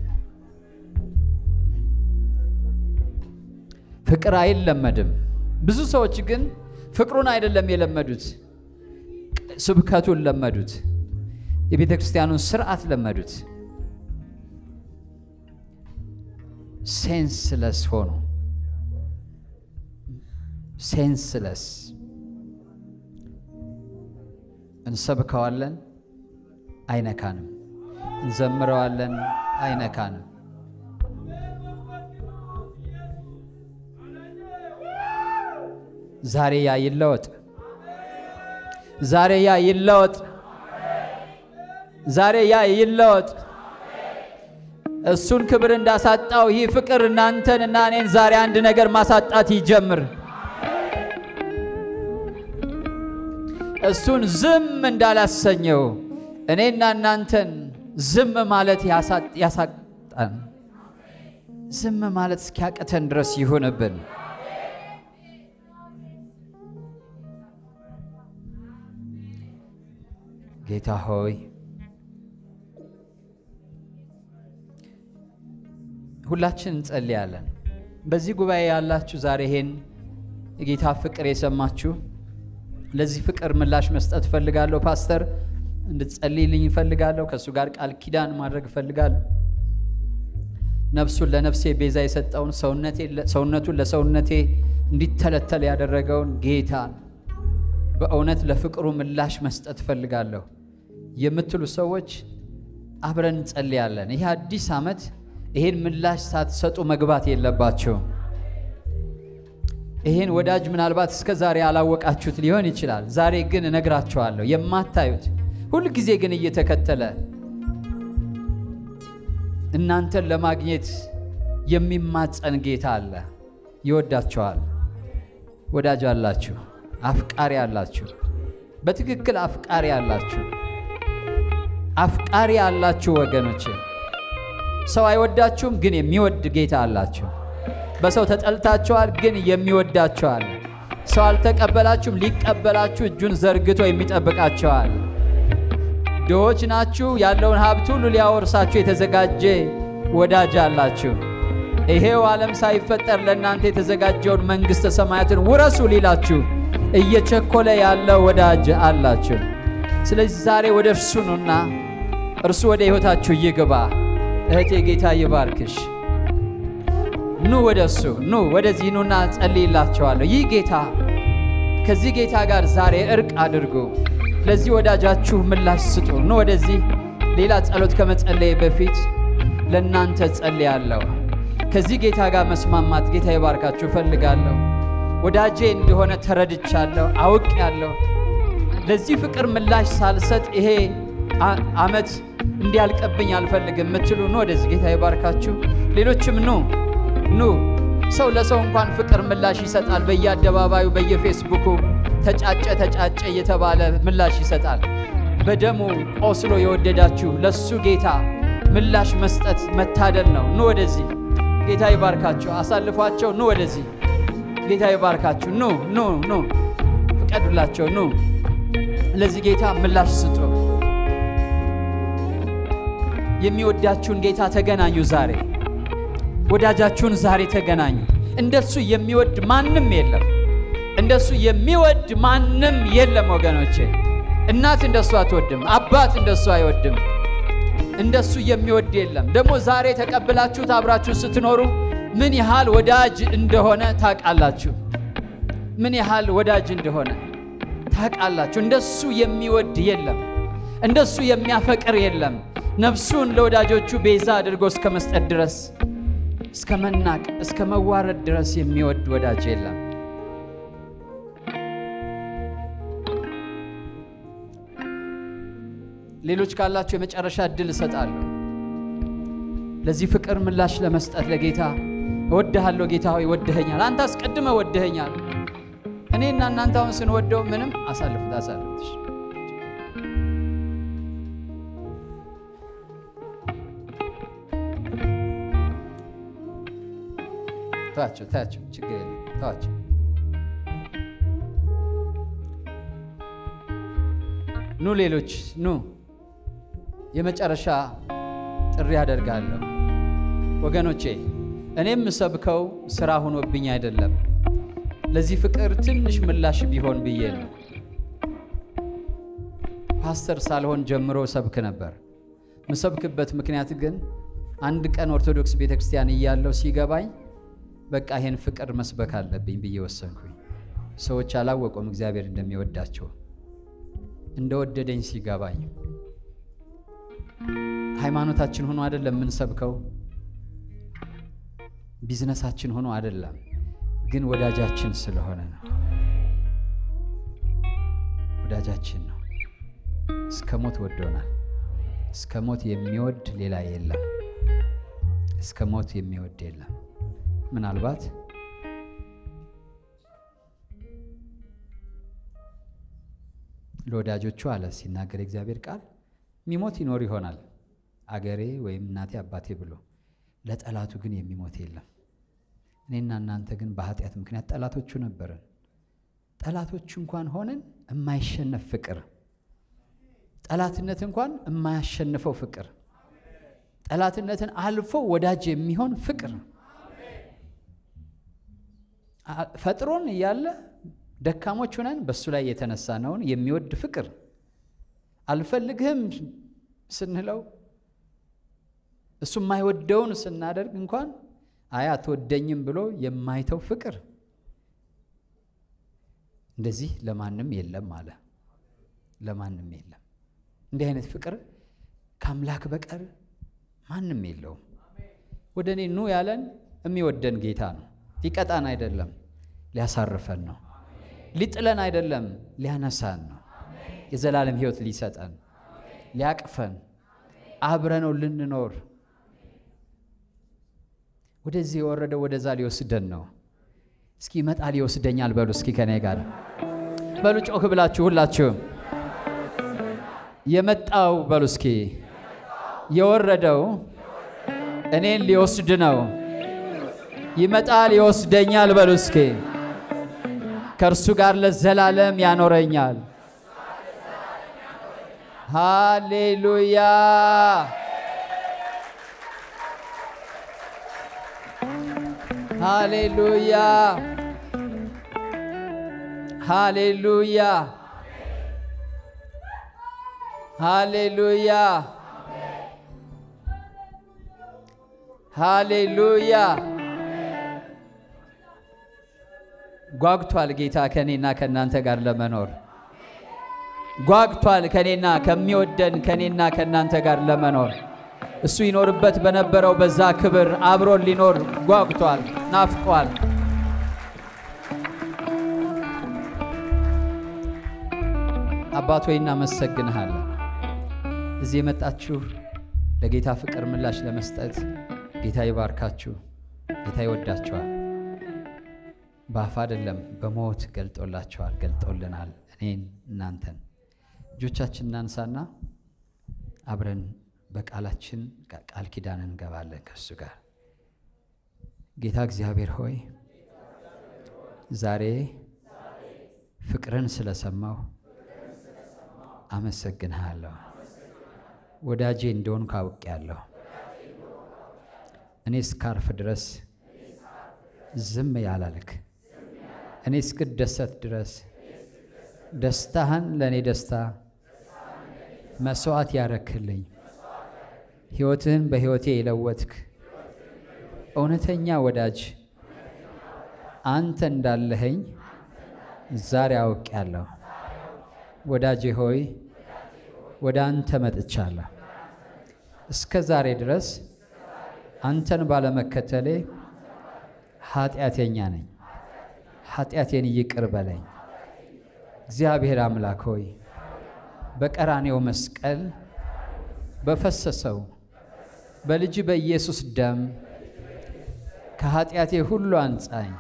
ፍቅር አይለመድም። ብዙ ሰዎች ግን ፍቅሩን አይደለም የለመዱት፣ ስብከቱን ለመዱት፣ የቤተ ክርስቲያኑን ስርዓት ለመዱት። ሴንስለስ ሆኑ። ሴንስለስ እንሰብከዋለን፣ አይነካንም። እንዘምረዋለን፣ አይነካንም። ዛሬ ያ ይለወጥ። ዛሬ ያ ይለወጥ። ዛሬ ያ ይለወጥ። እሱን ክብር እንዳሳጣው ይህ ፍቅር እናንተን እና እኔን ዛሬ አንድ ነገር ማሳጣት ይጀምር። እሱን ዝም እንዳላሰኘው እኔና እናንተን ዝም ማለት ያሳጣን፣ ዝም ማለት እስኪያቅተን ድረስ ይሁንብን። ጌታ ሆይ ሁላችን እንጸልያለን። በዚህ ጉባኤ ያላችሁ ዛሬ ይሄን የጌታ ፍቅር የሰማችሁ ለዚህ ፍቅር ምላሽ መስጠት እፈልጋለሁ። ፓስተር እንድትጸልይልኝ እፈልጋለሁ። ከእሱ ጋር ቃል ኪዳን ማድረግ እፈልጋለሁ። ነፍሱን ለነፍሴ ቤዛ የሰጠውን ሰውነቱን ለሰውነቴ እንዲተለተል ያደረገውን ጌታን በእውነት ለፍቅሩ ምላሽ መስጠት እፈልጋለሁ የምትሉ ሰዎች አብረን እንጸልያለን። ይህ አዲስ ዓመት ይሄን ምላሽ ሳትሰጡ መግባት የለባቸውም። ይሄን ወዳጅ ምናልባት እስከ ዛሬ ያላወቃችሁት ሊሆን ይችላል። ዛሬ ግን እነግራችኋለሁ። የማታዩት ሁል ጊዜ ግን እየተከተለ እናንተን ለማግኘት የሚማጸን ጌታ አለ። ይወዳችኋል። ወዳጅ አላችሁ፣ አፍቃሪ አላችሁ። በትክክል አፍቃሪ አላችሁ፣ አፍቃሪ አላችሁ ወገኖች። ሰው አይወዳችሁም፣ ግን የሚወድ ጌታ አላችሁ። በሰው ተጠልታችኋል፣ ግን የሚወዳችኋል። ሰው አልተቀበላችሁም፣ ሊቀበላችሁ እጁን ዘርግቶ የሚጠብቃችኋል። ድሆች ናችሁ፣ ያለውን ሀብት ሁሉ ሊያወርሳችሁ የተዘጋጀ ወዳጅ አላችሁ። ይሄው ዓለም ሳይፈጠር ለእናንተ የተዘጋጀውን መንግሥተ ሰማያትን ውረሱ ሊላችሁ እየቸኮለ ያለ ወዳጅ አላችሁ። ስለዚህ ዛሬ ወደ እርሱ ኑና እርሱ ወደ ሕይወታችሁ ይግባ። እህቴ ጌታ ይባርክሽ። ኑ ወደ እሱ ኑ ወደዚህ ኑና ጸልይላቸዋለሁ። ይህ ጌታ ከዚህ ጌታ ጋር ዛሬ እርቅ አድርጉ። ለዚህ ወዳጃችሁ ምላሽ ስጡ። ኑ ወደዚህ። ሌላ ጸሎት ከመጸለይ በፊት ለእናንተ ጸልያለሁ። ከዚህ ጌታ ጋር መስማማት ጌታ ይባርካችሁ እፈልጋለሁ። ወዳጄ እንደሆነ ተረድቻለሁ፣ አውቄያለሁ። ለዚህ ፍቅር ምላሽ ሳልሰጥ ይሄ አ- ዓመት እንዲያልቅብኝ አልፈልግም የምትሉ ኑ ወደዚህ። ጌታ ይባርካችሁ። ሌሎችም ኑ ኑ። ሰው ለሰው እንኳን ፍቅር ምላሽ ይሰጣል። በየአደባባዩ በየፌስቡኩ ተጫጨ ተጫጨ እየተባለ ምላሽ ይሰጣል። በደሙ ቆስሎ የወደዳችሁ ለሱ ጌታ ምላሽ መስጠት መታደል ነው። ኑ ወደዚህ። ጌታ ይባርካችሁ። አሳልፏቸው። ኑ ወደዚህ። ጌታ ይባርካችሁ። ኑ ኑ ኑ፣ ፍቀዱላቸው። ኑ ለዚህ ጌታ ምላሽ ስጡ። የሚወዳችሁን ጌታ ተገናኙ ዛሬ። ወዳጃችሁን ዛሬ ተገናኙ። እንደሱ የሚወድ ማንም የለም። እንደሱ የሚወድ ማንም የለም ወገኖቼ። እናት እንደሱ አትወድም። አባት እንደሱ አይወድም። እንደሱ የሚወድ የለም። ደግሞ ዛሬ ተቀብላችሁት አብራችሁ ስትኖሩ ምን ያህል ወዳጅ እንደሆነ ታውቃላችሁ። ምን ያህል ወዳጅ እንደሆነ ታውቃላችሁ። እንደሱ የሚወድ የለም። እንደሱ የሚያፈቅር የለም። ነፍሱን ለወዳጆቹ ቤዛ አድርጎ እስከ መስጠት ድረስ እስከ መናቅ እስከ መዋረድ ድረስ የሚወድ ወዳጅ የለም። ሌሎች ካላችሁ የመጨረሻ እድል እሰጣለሁ። ለዚህ ፍቅር ምላሽ ለመስጠት ለጌታ እወድሃለሁ ጌታ ሆይ ወድኸኛል፣ አንተ አስቀድመ ወድኸኛል። እኔና እናንተ አሁን ስንወደው ምንም አሳልፉት አሳልፉት። እሺ። ተዋቸው ተዋቸው፣ ችግር የለም ተዋቸው። ኑ ሌሎች ኑ። የመጨረሻ ጥሪ አደርጋለሁ ወገኖቼ። እኔም የምሰብከው ስራ ሆኖብኝ አይደለም፣ ለዚህ ፍቅር ትንሽ ምላሽ ቢሆን ብዬ ነው። ፓስተር ሳልሆን ጀምሮ ሰብክ ነበር። ምሰብክበት ምክንያት ግን አንድ ቀን ኦርቶዶክስ ቤተ ክርስቲያን እያለው ሲገባኝ በቃ ይሄን ፍቅር መስበክ አለብኝ ብዬ ወሰንኩኝ። ሰዎች አላወቁም እግዚአብሔር እንደሚወዳቸው እንደወደደኝ ሲገባኝ ሃይማኖታችን ሆኖ አይደለም የምንሰብከው፣ ቢዝነሳችን ሆኖ አይደለም፣ ግን ወዳጃችን ስለሆነ ነው። ወዳጃችን ነው። እስከ ሞት ወዶናል። እስከ ሞት የሚወድ ሌላ የለም። እስከ ሞት የሚወድ የለም። ምናልባት ለወዳጆቹ አለ ሲናገር እግዚአብሔር ቃል የሚሞት ይኖር ይሆናል አገሬ ወይም እናቴ አባቴ ብሎ ለጠላቱ ግን የሚሞት የለም። እኔና እናንተ ግን በኃጢአት ምክንያት ጠላቶቹ ነበረን። ጠላቶቹ እንኳን ሆነን የማይሸነፍ ፍቅር፣ ጠላትነት እንኳን የማያሸንፈው ፍቅር፣ ጠላትነትን አልፎ ወዳጅ የሚሆን ፍቅር ፈጥሮን እያለ ደካሞች ሆነን በእሱ ላይ የተነሳነውን የሚወድ ፍቅር አልፈልግህም ስንለው እሱ የማይወደውን ስናደርግ እንኳን አይ አትወደኝም ብሎ የማይተው ፍቅር እንደዚህ ለማንም የለም አለ። ለማንም የለም። እንዲህ አይነት ፍቅር ከአምላክ በቀር ማንም የለውም። ወደ እኔ ኑ ያለን የሚወደን ጌታ ነው። ሊቀጣን አይደለም፣ ሊያሳርፈን ነው። ሊጥለን አይደለም፣ ሊያነሳን ነው። የዘላለም ሕይወት ሊሰጠን፣ ሊያቅፈን፣ አብረነው ልንኖር ወደዚህ የወረደው ወደዛ ሊወስደን ነው። እስኪ ይመጣል ይወስደኛል በሉ። እስኪ ከኔ ጋር በሉ፣ ጮክ ብላችሁ ሁላችሁም የመጣው በሉ እስኪ የወረደው እኔን ሊወስድ ነው። ይመጣል ይወስደኛል በሉ እስኪ ከእርሱ ጋር ለዘላለም ያኖረኛል። ሃሌሉያ ሃሌሉያ ሃሌሉያ ሃሌሉያ ሃሌሉያ ጓግቷል ጌታ ከኔና ከእናንተ ጋር ለመኖር ጓግቷል ከኔና ከሚወደን ከኔና ከእናንተ ጋር ለመኖር እሱ ይኖርበት በነበረው በዛ ክብር አብሮን ሊኖር ጓግቷል፣ ናፍቋል። አባት ሆይ እናመሰግንሃለን። እዚህ የመጣችሁ ለጌታ ፍቅር ምላሽ ለመስጠት ጌታ ይባርካችሁ። ጌታ ይወዳችኋል። በአፍ አይደለም በሞት ገልጦላችኋል፣ ገልጦልናል። እኔን እናንተን እጆቻችን እናንሳና አብረን በቃላችን ቃል ኪዳን እንገባለን ከእሱ ጋር። ጌታ እግዚአብሔር ሆይ ዛሬ ፍቅርን ስለሰማሁ አመሰግንሃለሁ። ወዳጄ እንደሆን ካውቄያለሁ። እኔ እስካርፍ ድረስ ዝም ያላልክ፣ እኔ እስክደሰት ድረስ ደስታህን ለእኔ ደስታ መስዋዕት ያረክልኝ፣ ሕይወትህን በሕይወቴ የለወጥክ እውነተኛ ወዳጅ አንተ እንዳለኸኝ ዛሬ አውቄያለሁ። ወዳጄ ሆይ ወደ አንተ መጥቻለሁ። እስከ ዛሬ ድረስ አንተን ባለመከተሌ ኃጢአተኛ ነኝ። ኃጢአቴን ይቅር በለኝ። እግዚአብሔር አምላክ ሆይ በቀራኔው መስቀል በፈሰሰው በልጅ በኢየሱስ ደም ከኃጢአቴ ሁሉ አንጻኝ፣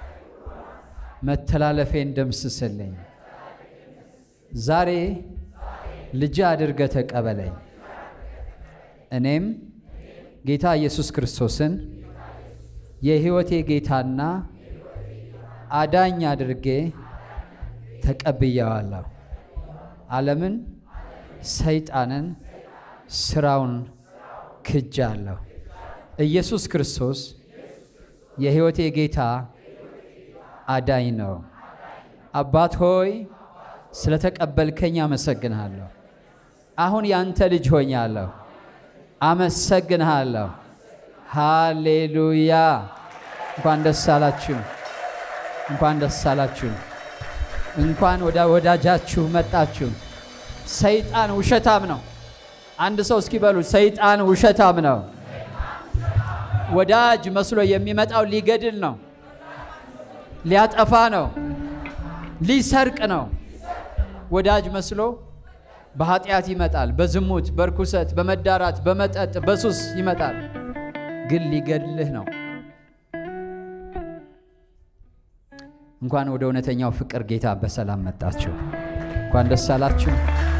መተላለፌን ደምስስልኝ። ዛሬ ልጅ አድርገ ተቀበለኝ። እኔም ጌታ ኢየሱስ ክርስቶስን የሕይወቴ ጌታና አዳኝ አድርጌ ተቀብየዋለሁ። ዓለምን፣ ሰይጣንን፣ ስራውን ክጃለሁ። ኢየሱስ ክርስቶስ የሕይወቴ ጌታ አዳኝ ነው። አባት ሆይ ስለተቀበልከኝ አመሰግንሃለሁ። አሁን ያንተ ልጅ ሆኛለሁ። አመሰግንሃለሁ። ሃሌሉያ። እንኳን ደስ አላችሁ፣ እንኳን ደስ አላችሁ፣ እንኳን ወደ ወዳጃችሁ መጣችሁ። ሰይጣን ውሸታም ነው። አንድ ሰው እስኪ በሉ፣ ሰይጣን ውሸታም ነው። ወዳጅ መስሎ የሚመጣው ሊገድል ነው፣ ሊያጠፋ ነው፣ ሊሰርቅ ነው። ወዳጅ መስሎ በኃጢአት ይመጣል፣ በዝሙት፣ በርኩሰት፣ በመዳራት፣ በመጠጥ፣ በሱስ ይመጣል፣ ግን ሊገድልህ ነው። እንኳን ወደ እውነተኛው ፍቅር ጌታ በሰላም መጣችሁ። እንኳን ደስ አላችሁ።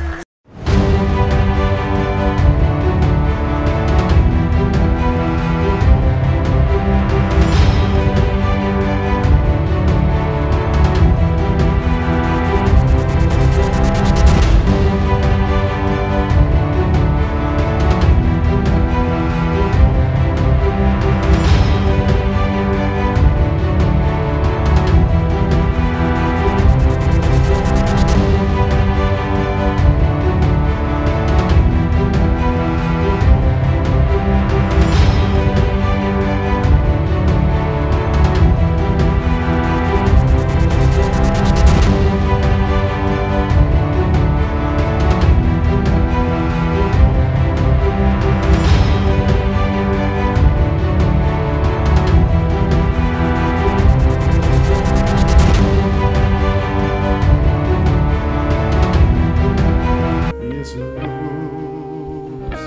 ኢየሱስ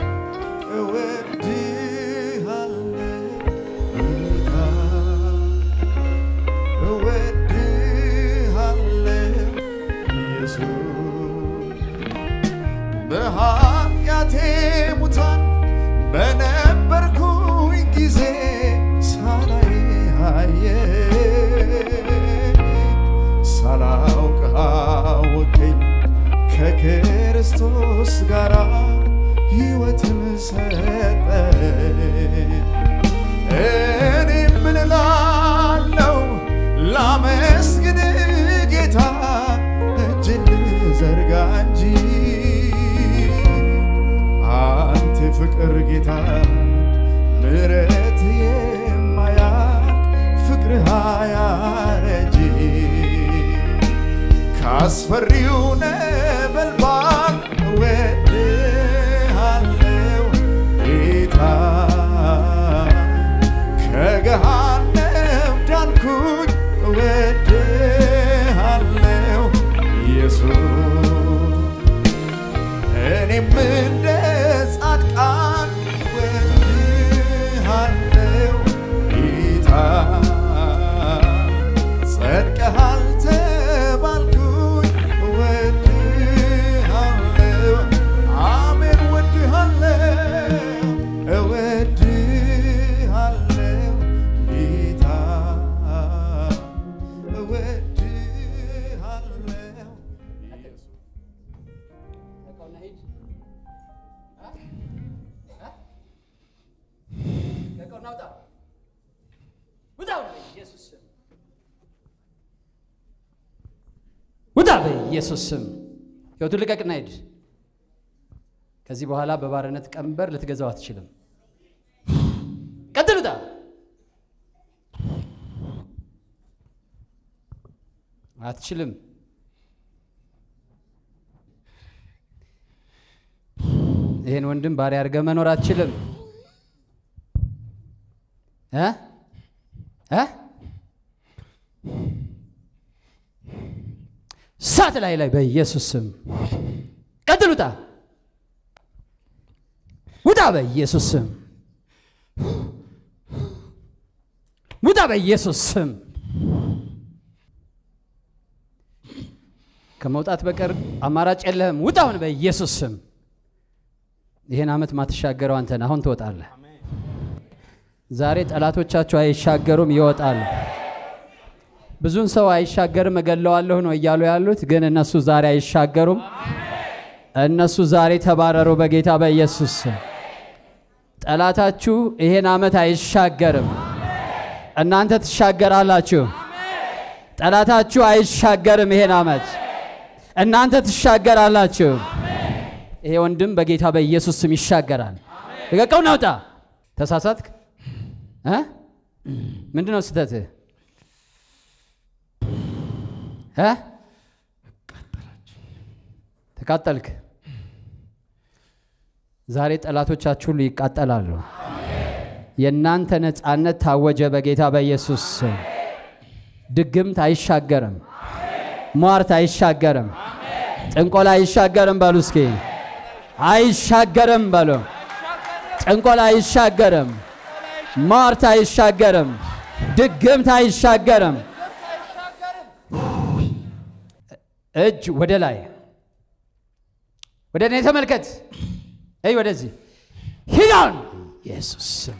እወድሃለሁ ጌታ እወድሃለሁ ኢየሱስ በኃጢአቴ ሙታን በነበርኩኝ ጊዜ ሳላይ አየኝ ሳላውቅ አወቀኝ ከክርስቶስ ጋር ሕይወትን ሰጠኝ። እኔ ምን እላለሁ ላመስግን ጌታ እጅን ልዘርጋ እንጂ አንተ ፍቅር ጌታ ምሕረት የማያልቅ ፍቅርህ አያረጅም ካስፈሪው ነበልባል እወድሃለው ጌታ ከገሃነም ዳንኩኝ እወድሃለው ኢየሱስ እኔም እንደ ጻድቃን እወድሃለው ጌታ ጸድቀሃል ተባልኩኝ እወድሃለው አሜን እወድሃለው እወድሃለው ጌታ እወድሃለው ኢየሱስ ውጣ በኢየሱስ ስም ሕይወቱን ልቀቅና ሂድ። ከዚህ በኋላ በባርነት ቀንበር ልትገዛው አትችልም። ቀጥል፣ ውጣ። አትችልም። ይህን ወንድም ባሪያ አድርገህ መኖር አትችልም። እ እ ሳት ላይ ላይ በኢየሱስ ስም ቀጥል፣ ውጣ ውጣ፣ በኢየሱስ ስም ውጣ፣ በኢየሱስ ስም ከመውጣት በቀር አማራጭ የለህም። ውጣውን በኢየሱስ ስም። ይህን ዓመት ማትሻገረው አንተ ነህ። አሁን ትወጣለህ። ዛሬ ጠላቶቻችሁ አይሻገሩም፣ ይወጣሉ። ብዙን ሰው አይሻገርም እገለዋለሁ ነው እያሉ ያሉት፣ ግን እነሱ ዛሬ አይሻገሩም። እነሱ ዛሬ ተባረሩ በጌታ በኢየሱስ ስም። ጠላታችሁ ይሄን ዓመት አይሻገርም፣ እናንተ ትሻገራላችሁ። ጠላታችሁ አይሻገርም ይሄን ዓመት እናንተ ትሻገራላችሁ። ይሄ ወንድም በጌታ በኢየሱስ ስም ይሻገራል። ልቀቀው፣ ናውጣ። ተሳሳትክ እ ምንድን ነው ስህተትህ? እ ተቃጠልክ። ዛሬ ጠላቶቻችሁ ሁሉ ይቃጠላሉ። የእናንተ ነፃነት ታወጀ በጌታ በኢየሱስ ስም። ድግምት አይሻገርም። ሟርት አይሻገርም። ጥንቆላ አይሻገርም። በሉ እስኪ አይሻገርም በሉ። ጥንቆላ አይሻገርም። ሟርት አይሻገርም። ድግምት አይሻገርም። እጅ ወደ ላይ ወደ እኔ ተመልከት። እይ ወደዚህ ሂዳን ኢየሱስ ስም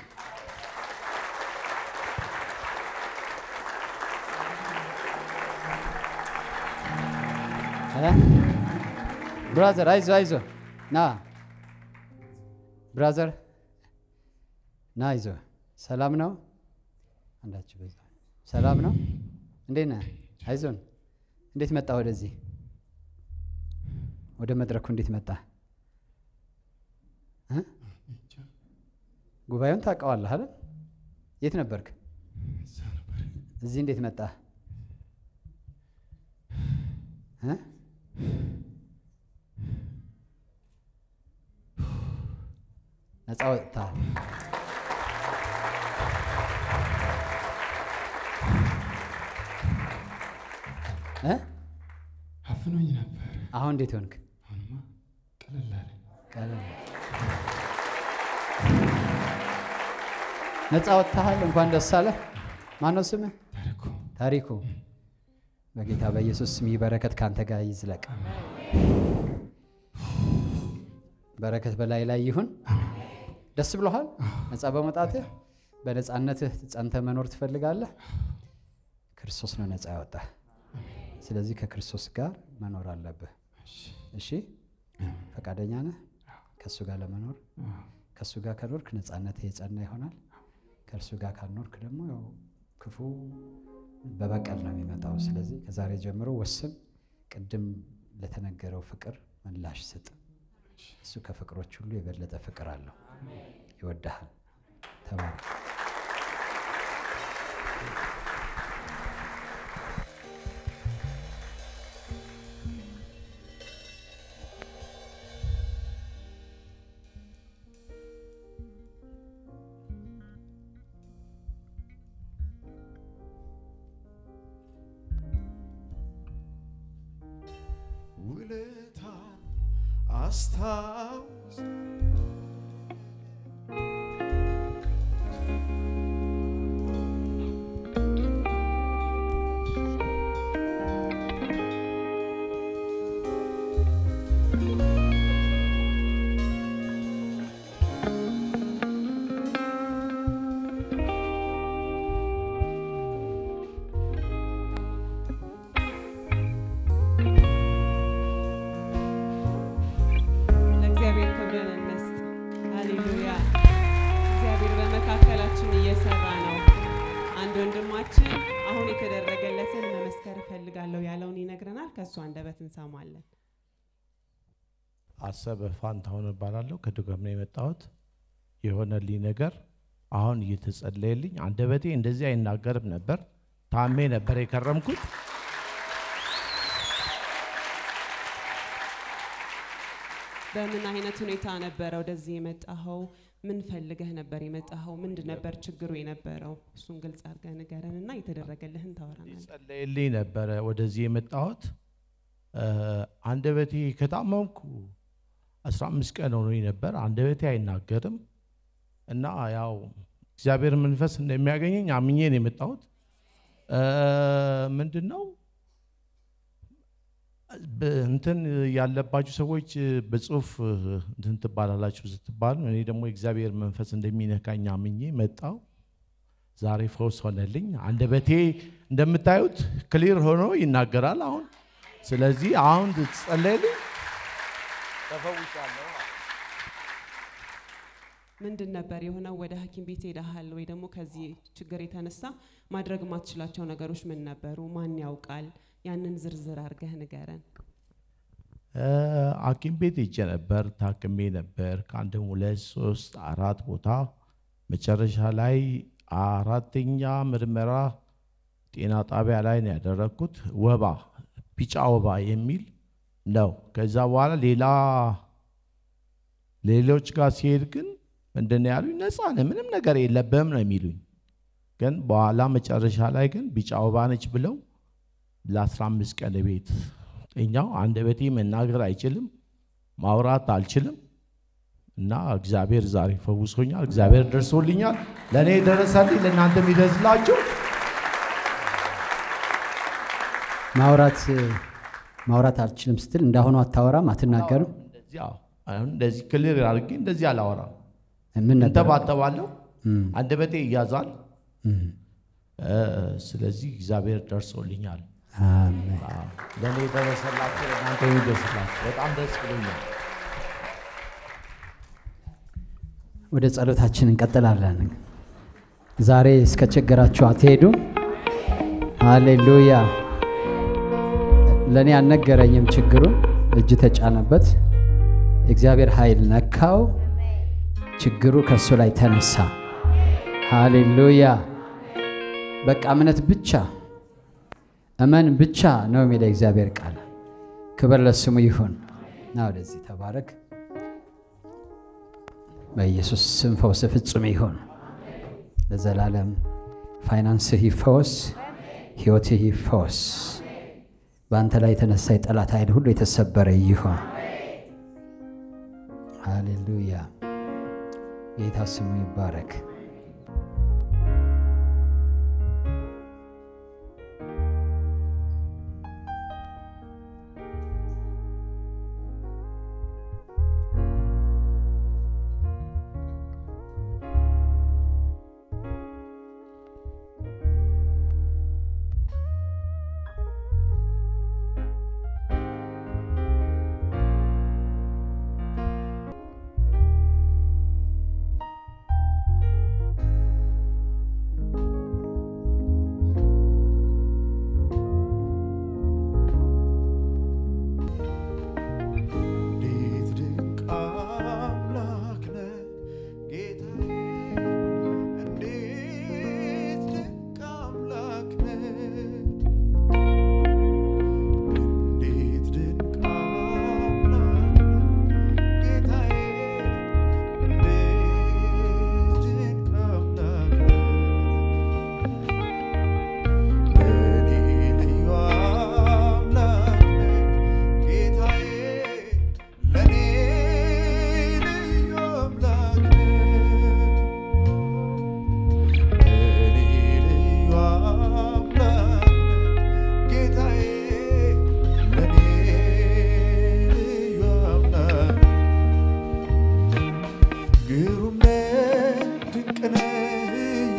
ብራዘር አይዞ አይዞ ና ብራዘር ና አይዞ ሰላም ነው አንዳችሁ በዛ ሰላም ነው እንዴት ነህ አይዞን እንዴት መጣ ወደዚህ ወደ መድረኩ እንዴት መጣ እ? ጉባኤውን ታውቀዋለህ አይደል የት ነበርክ እዚህ እንዴት መጣ እ? ነፃ ወጥተሃል። እ? አፍኖኝ ነበር። አሁን እንዴት ሆንክ? አሁንማ ቀለል አለኝ። ቀለል ነፃ ወጥተሃል። እንኳን ደስ አለህ። ማነው ስምህ? ታሪኩ ታሪኩ። በጌታ በኢየሱስ ስም ይህ በረከት ካንተ ጋር ይዝለቅ። በረከት በላይ ላይ ይሁን። ደስ ብሎሃል? ነፃ በመውጣትህ በነፃነትህ ጸንተ መኖር ትፈልጋለህ? ክርስቶስ ነው ነፃ ያወጣህ። ስለዚህ ከክርስቶስ ጋር መኖር አለብህ። እሺ፣ ፈቃደኛ ነህ ከእሱ ጋር ለመኖር? ከእሱ ጋር ከኖርክ ነፃነትህ የጸና ይሆናል። ከእርሱ ጋር ካልኖርክ ደግሞ ያው ክፉ በበቀል ነው የሚመጣው። ስለዚህ ከዛሬ ጀምሮ ወስን። ቅድም ለተነገረው ፍቅር ምላሽ ስጥ። እሱ ከፍቅሮች ሁሉ የበለጠ ፍቅር አለው። ይወድሃል። ተባረክ። ማስታወስ ለእግዚአብሔር ክብርን እንስጥ። ሃሌሉያ! እግዚአብሔር በመካከላችን እየሰራ ነው። አንድ ወንድማችን አሁን የተደረገለትን መመስከር እፈልጋለሁ ያለውን ይነግረናል። ከእሱ አንደበት እንሰማለን። አሰበ ፋንታሁን እባላለሁ። ከዱከም ነው የመጣሁት። የሆነልኝ ነገር አሁን እየተጸለየልኝ፣ አንደበቴ እንደዚህ አይናገርም ነበር። ታሜ ነበር የከረምኩት። በምን አይነት ሁኔታ ነበረ ወደዚህ የመጣኸው? ምን ፈልገህ ነበር የመጣኸው? ምንድን ነበር ችግሩ የነበረው? እሱን ግልጽ አድርገህ ንገረን እና የተደረገልህን ታወራናል። ጸለየልኝ ነበረ ወደዚህ የመጣሁት። እ፣ አንደበቴ ከታመምኩ 15 ቀን ሆኖኝ ነበር። አንደበቴ አይናገርም እና ያው እግዚአብሔር መንፈስ እንደሚያገኘኝ አምኜ ነው የመጣሁት። እ፣ ምንድን ነው በ- እንትን ያለባችሁ ሰዎች በጽሁፍ እንትን ትባላላችሁ ስትባሉ፣ እኔ ደግሞ የእግዚአብሔር መንፈስ እንደሚነካኝ አምኜ መጣው። ዛሬ ፈውስ ሆነልኝ። አንደበቴ እንደምታዩት ክሊር ሆኖ ይናገራል አሁን። ስለዚህ አሁን ትጸለይልኝ ተፈውሻለሁ። ምንድን ነበር የሆነው? ወደ ሐኪም ቤት ሄደሃል ወይ? ደግሞ ከዚህ ችግር የተነሳ ማድረግ የማትችላቸው ነገሮች ምን ነበሩ? ማን ያውቃል? ያንን ዝርዝር አድርገህ ንገረን። እ፣ ሐኪም ቤት ሄጄ ነበር፣ ታክሜ ነበር ከአንድም ሁለት ሶስት አራት ቦታ። መጨረሻ ላይ አራተኛ ምርመራ ጤና ጣቢያ ላይ ነው ያደረግኩት። ወባ ቢጫ ወባ የሚል ነው። ከዛ በኋላ ሌላ ሌሎች ጋር ሲሄድ ግን ምንድን ነው ያሉኝ? ነፃ ነህ፣ ምንም ነገር የለብህም ነው የሚሉኝ። ግን በኋላ መጨረሻ ላይ ግን ቢጫ ወባ ነች ብለው ለ15 ቀን ቤት እኛው አንደበቴ መናገር አይችልም፣ ማውራት አልችልም። እና እግዚአብሔር ዛሬ ፈውሶኛል። እግዚአብሔር ደርሶልኛል። ለእኔ የደረሰልኝ ለእናንተም ይደርስላችሁ። ማውራት ማውራት አልችልም ስትል እንዳሁኑ አታወራም፣ አትናገርም። እንደዚህ አዎ፣ አሁን እንደዚህ ክልል አድርጌ እንደዚህ አላወራም። ምን ነበር? እንተባተባለሁ፣ እም፣ አንደበቴ ይያዛል። እም። እ፣ ስለዚህ እግዚአብሔር ደርሶልኛል። አሜን። አዎ፣ ለእኔ የደረሰላችሁ ለእናንተ የሚደርስላችሁ በጣም ደስ ብሎኛል። ወደ ጸሎታችን እንቀጥላለን። ዛሬ እስከ ችግራችሁ አትሄዱም። ሃሌሉያ። ለእኔ አልነገረኝም ችግሩን። እጅ ተጫነበት፣ እግዚአብሔር ኃይል ነካው፣ ችግሩ ከእሱ ላይ ተነሳ። ሃሌሉያ። በቃ እምነት ብቻ እመን ብቻ ነው የሚለው እግዚአብሔር ቃል። ክብር ለስሙ ይሁን። ና ወደዚህ ተባረክ። በኢየሱስ ስም ፈውስ ፍጹም ይሁን። ለዘላለም ፋይናንስህ ይፈወስ፣ ሕይወትህ ይፈወስ። በአንተ ላይ የተነሳ የጠላት ኃይል ሁሉ የተሰበረ ይሁን። ሃሌሉያ። ጌታ ስሙ ይባረክ።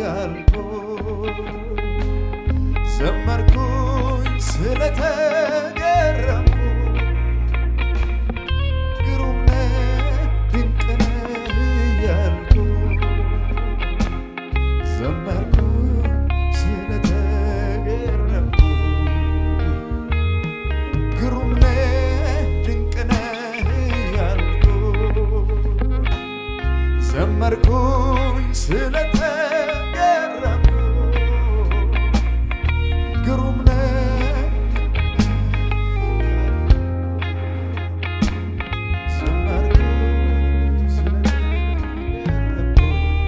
ያልኩኝ ዘመርኩኝ ስለተገረምኩ ግሩም ነህ ድንቅ ነህ እያልኩኝ ዘመርኩኝ ስለተገረምኩ ግሩም ነህ ድንቅ ነህ እያልኩኝ ዘመርኩኝ ስለተገረምኩ ግሩም ነህ ዘመርኩኝ ስለተገረምኩ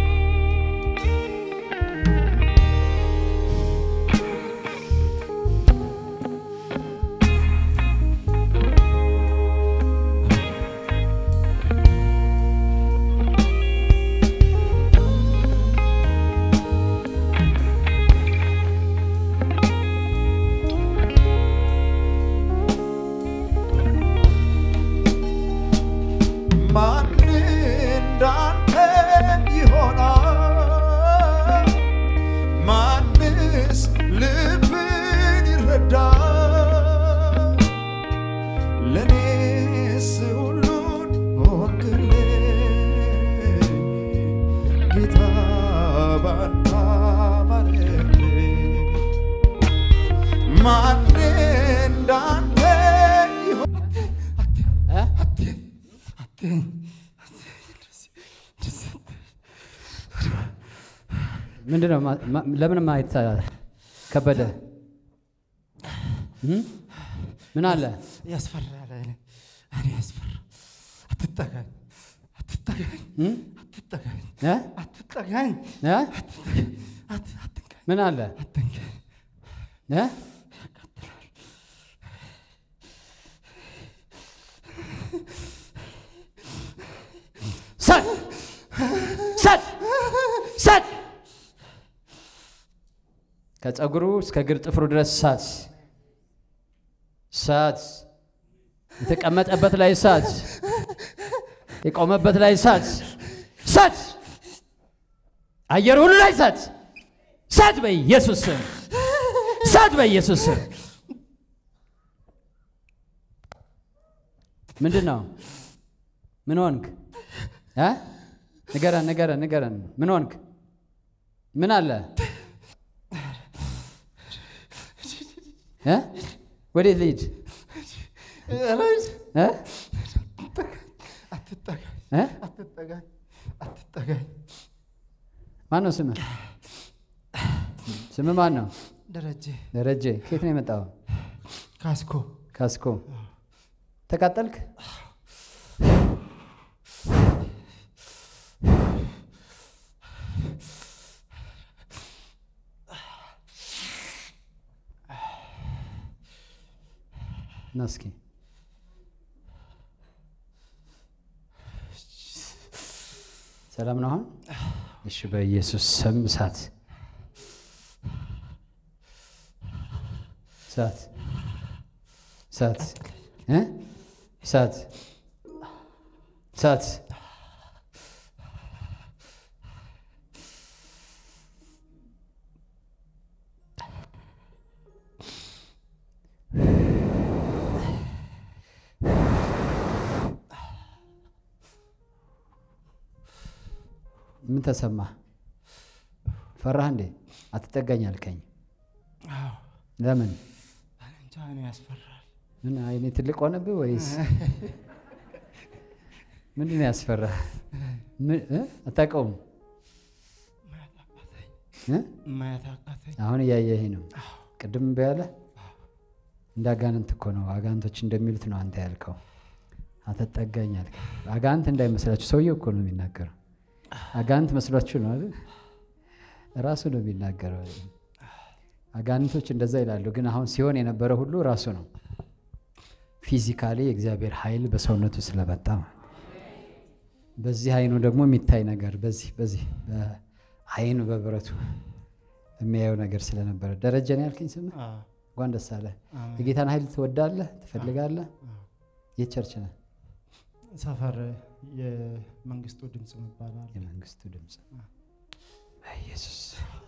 ማን እንዳንተ ይሆናል? ማንስ ልብን ይረዳል? ለኔስ ሁሉን ሆንክልኝ ጌታ ባንተ አማረልኝ። ማን እንዳንተ ይሆናል? እ? ምንድን ነው ማ- ማ- ለምን ማየት አ- ከበደ እ? ምን አለ ያስፈራል። እኔ እኔ ያስፈራ። አትጠጋኝ፣ አትጠጋኝ፣ እ? አትጠጋኝ፣ እ? አትጠጋኝ፣ እ? አት- አትንካኝ፣ ምን አለ አትንካኝ። እ? ሰድ ሰድ ሰድ ከፀጉሩ እስከ እግር ጥፍሩ ድረስ ሳት ሳት የተቀመጠበት ላይ ሳት የቆመበት ላይ ሳት ሳት አየር ሁሉ ላይ ሳት ሳት በኢየሱስ ስም ሳት በኢየሱስ ስም ምንድን ነው ምን ሆንክ እ? ንገረን ንገረን ንገረን ምን ሆንክ ምን አለ እ? ወዴት ልሂድ እ? አትጠጋኝ፣ እ? አትጠጋኝ፣ አትጠጋኝ። ማን ነው ስምህ ስምህ ማን ነው ደረጀ ደረጀ ከየት ነው የመጣው ካስኮ ካስኮ ተቃጠልክ እና እስኪ ሰላም ነው አሁን እሺ በኢየሱስ ስም እሳት እሳት እሳት እ እሳት እሳት ምን ተሰማ? ፈራህ እንዴ? አትጠጋኝ አልከኝ። አዎ፣ ለምን? እኔ እንጃ እኔ ያስፈራል። ምን አይኔ ትልቅ ሆነብህ ወይስ ምንድን ነው ያስፈራህ? ምን እ? አታውቀውም ማየት አቃተኝ፣ እ? ማየት አቃተኝ። አሁን እያየህ ነው። ቅድም እምቢ አለ። እንደ አጋንንት እኮ ነው። አጋንንቶች እንደሚሉት ነው አንተ ያልከው። አትጠጋኝ አልከኝ። አጋንንት እንዳይመስላችሁ ሰውየው እኮ ነው የሚናገረው። አጋንንት መስሏችሁ ነው አይደል? ራሱ ነው የሚናገረው። አጋንንቶች እንደዛ ይላሉ፣ ግን አሁን ሲሆን የነበረ ሁሉ ራሱ ነው። ፊዚካሊ የእግዚአብሔር ኃይል በሰውነቱ ስለመጣ ማለት ነው። በዚህ አይኑ ደግሞ የሚታይ ነገር በዚህ በዚህ በአይኑ በብረቱ የሚያየው ነገር ስለነበረ ደረጀ ነው ያልከኝ ስም አዎ፣ እንኳን ደስ አለ። አሜን። የጌታን ኃይል ትወዳለህ ትፈልጋለህ? የት ቸርች ነህ? ሰፈር የመንግስቱ ድምፅ ይባላል። የመንግስቱ ድምፅ በኢየሱስ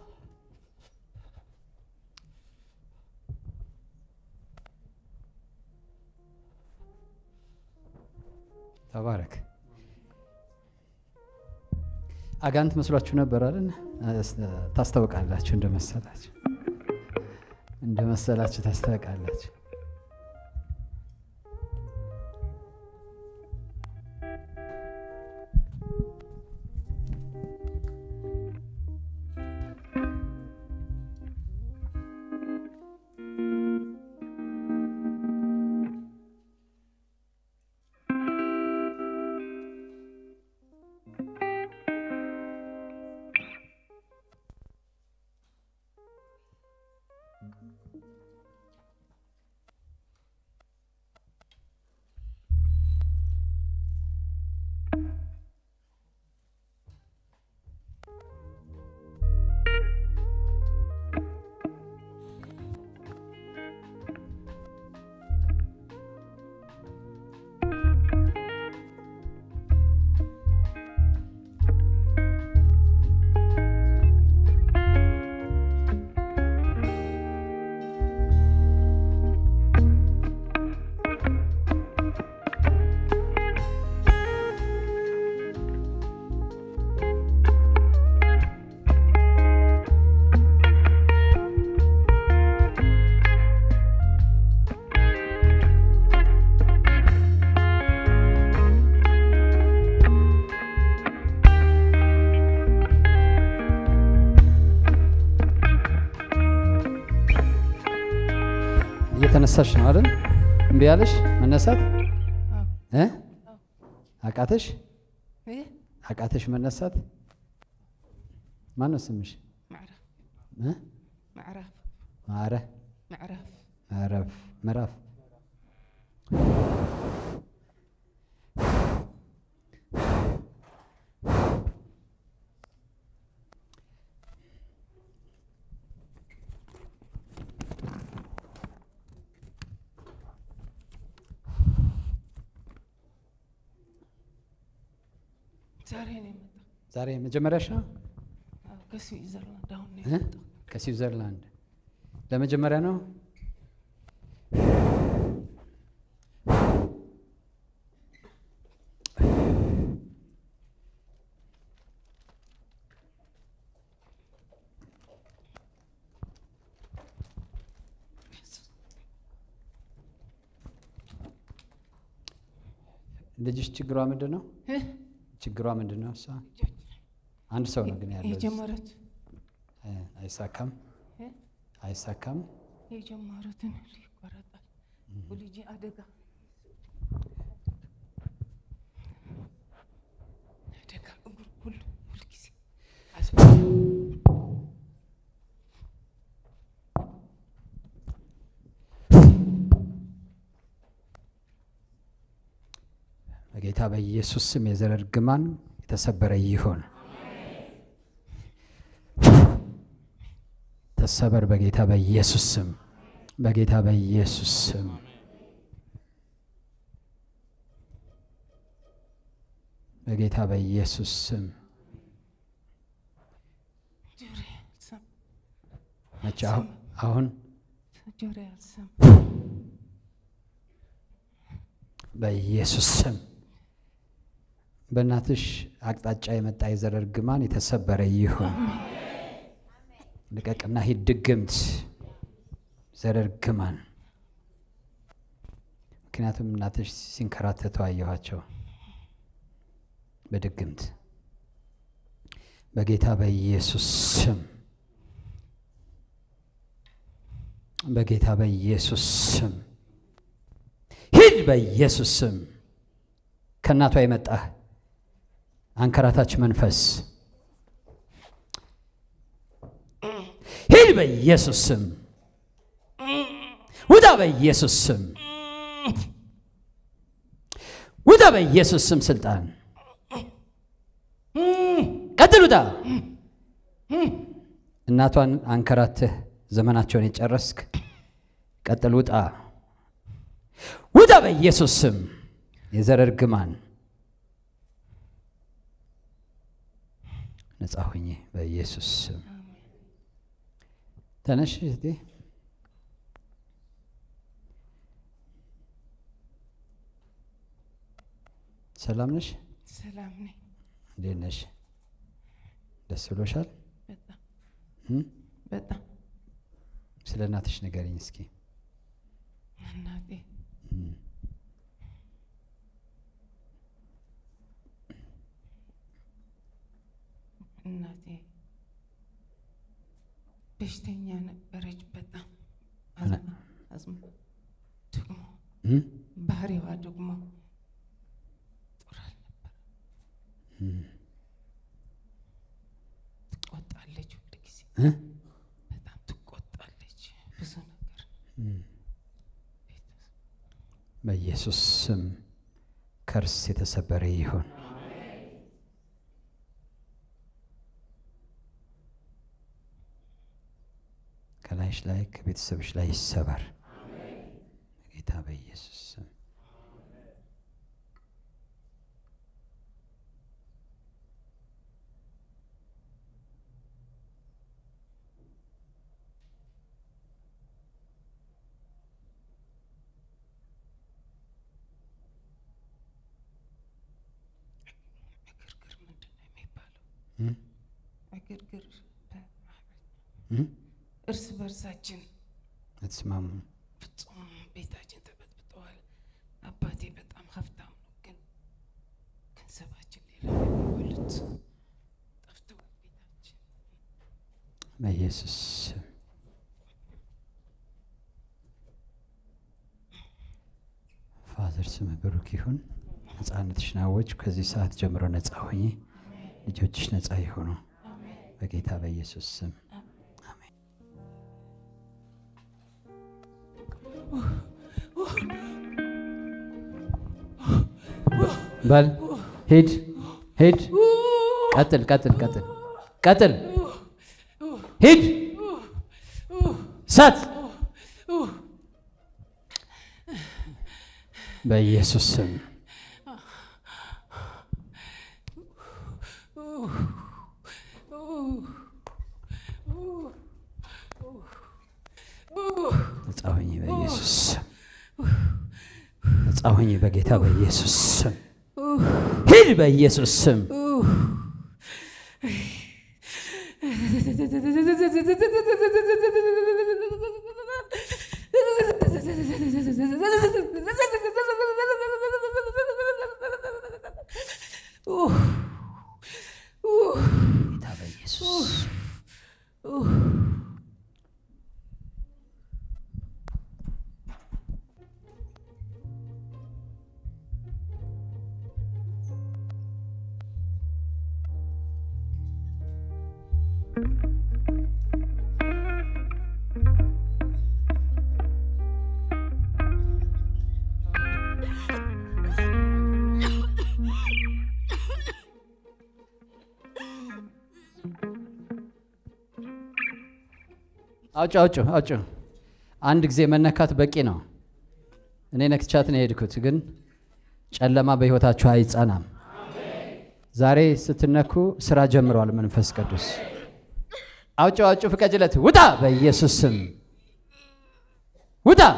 ተባረክ። አጋንንት መስሏችሁ ነበር አይደል? ታስታውቃላችሁ። እንደመሰላችሁ እንደመሰላችሁ ታስታውቃላችሁ። እየተነሳሽ ነው አይደል? እምቢ ያለሽ መነሳት እ አቃተሽ إيه አቃተሽ መነሳት። ማን ነው ስምሽ? معرف እ معرف ማረ معرف ምዕራፍ ምዕራፍ ዛሬ ነው የመጣው። ዛሬ መጀመሪያሽ ነው አዎ፣ ከስዊዘርላንድ አሁን ነው እ? የመጣው። ከስዊዘርላንድ ለመጀመሪያ ነው። ልጅሽ ችግሯ ምንድን ነው? እ? ችግሯ ምንድን ነው? እሷ አንድ ሰው ነው ግን ያለው እዚህ። የጀመረት እ፣ አይሳካም እ? አይሳካም። የጀመሩትን ይቆረጣል። ልጅ አደጋ አደጋ እግር ሁሉ ሁልጊዜ በጌታ በኢየሱስ ስም የዘር እርግማን የተሰበረ ይሁን። ተሰበር በጌታ በኢየሱስ ስም፣ በጌታ በኢየሱስ ስም። በጌታ በኢየሱስ ስም ጆሮ ያልሰማ መቼ? አሁን አሁን ጆሮ ያልሰማ በኢየሱስ ስም በእናትሽ አቅጣጫ የመጣ የዘር እርግማን የተሰበረ ይሁን። ልቀቅና ሂድ ድግምት ዘር እርግማን። ምክንያቱም እናትሽ ሲንከራተቱ አየኋቸው በድግምት በጌታ በኢየሱስ ስም በጌታ በኢየሱስ ስም ሂድ በኢየሱስ ስም ከእናቷ የመጣህ አንከራታች መንፈስ ሂድ በኢየሱስ ስም ውጣ በኢየሱስ ስም ውጣ በኢየሱስ ስም ስልጣን ቀጥል ውጣ እናቷን አንከራትህ ዘመናቸውን የጨረስክ ቀጥል ውጣ ውጣ በኢየሱስ ስም የዘር እርግማን ነፃ ሁኚ በኢየሱስ ስም። ተነሽ እህቴ። ሰላም ነሽ? ሰላም ነኝ። እንዴት ነሽ? ደስ ብሎሻል? በጣም እም? በጣም ስለ እናትሽ ንገሪኝ እስኪ። እናቴ እም። እናቴ በሽተኛ ነበረች። በጣም አዝማ አዝማ ደግሞ እም? ባህሪዋ ደግሞ ጥሩ አልነበረ። እም። ትቆጣለች፣ ሁል ጊዜ እ? በጣም ትቆጣለች። ብዙ ነገር እም። በኢየሱስ ስም ከርስ የተሰበረ ይሁን። ከላይሽ ላይ ከቤተሰብሽ ላይ ይሰበር ጌታ በኢየሱስ ስም። እግርግር ምንድን ነው የሚባለው? እም? እግርግር በ- እም? እርስ በርሳችን አትስማሙ። ፍጹም ቤታችን ተበጥብጠዋል። አባቴ በጣም ሀብታም ነው፣ ግን ገንዘባችን ሌላ የሚበሉት ጠፍተዋል። ቤታችን በኢየሱስ ስም ፋዘር ስም ብሩክ ይሁን። ነፃነትሽን አወጅ። ከዚህ ሰዓት ጀምሮ ነፃ ሆኚ። ልጆችሽ ነፃ ይሆኑ በጌታ በኢየሱስ ስም አሜን። በል ሂድ ሂድ። ቀጥል ቀጥል ቀጥል ቀጥል። ሂድ ሰት በኢየሱስ ስም ነፃ ሁኚ በኢየሱስ ስም። ነፃ ሁኚ በጌታ በኢየሱስ ስም። ሂድ በኢየሱስ ስም። ጌታ በኢየሱስ ስም። አውጭ አውጭ አውጭ። አንድ ጊዜ መነካት በቂ ነው። እኔ ነክቻት ነው የሄድኩት፣ ግን ጨለማ በሕይወታችሁ አይጸናም። ዛሬ ስትነኩ ስራ ጀምረዋል መንፈስ ቅዱስ። አውጭ አውጭ፣ ፍቀጅለት፣ ውጣ በኢየሱስ ስም ውጣ።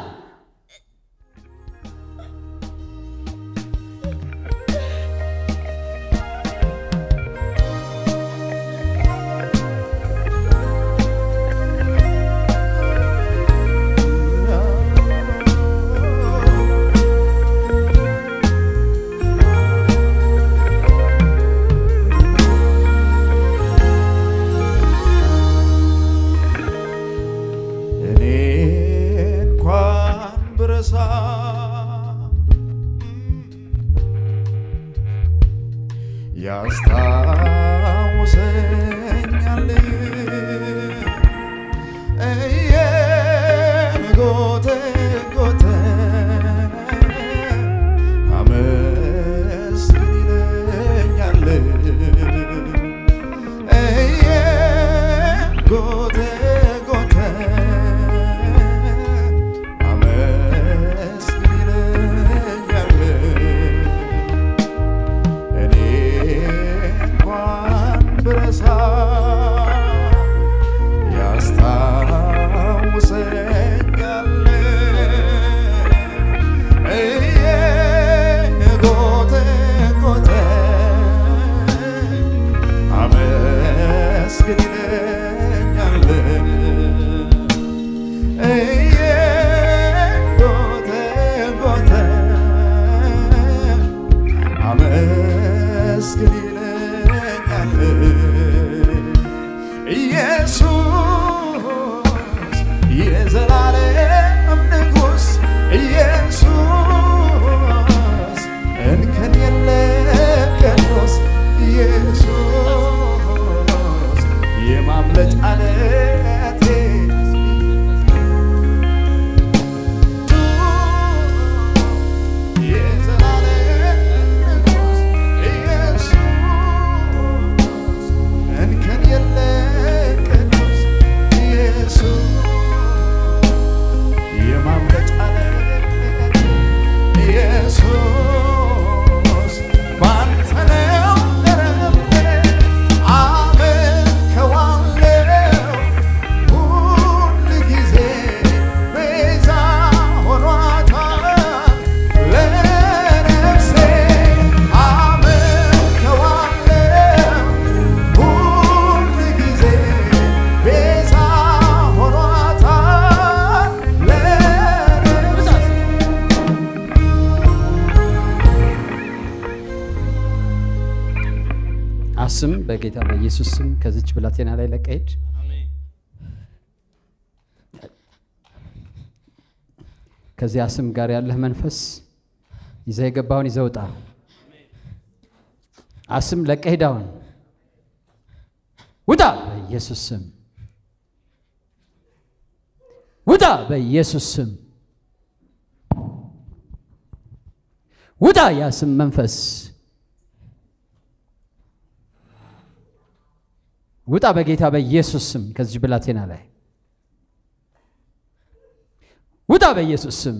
እኔ እንኳን ስም በጌታ በኢየሱስ ስም ከዚች ብላቴና ላይ ለቀህ ሂድ። ከዚያ ስም ጋር ያለህ መንፈስ ይዘህ የገባውን ይዘህ ውጣ። አስም ለቀህ ሂድ አሁን ውጣ በኢየሱስ ስም ውጣ በኢየሱስ ስም ውጣ ያ ስም መንፈስ ውጣ በጌታ በኢየሱስ ስም ከዚህ ብላቴና ላይ ውጣ በኢየሱስ ስም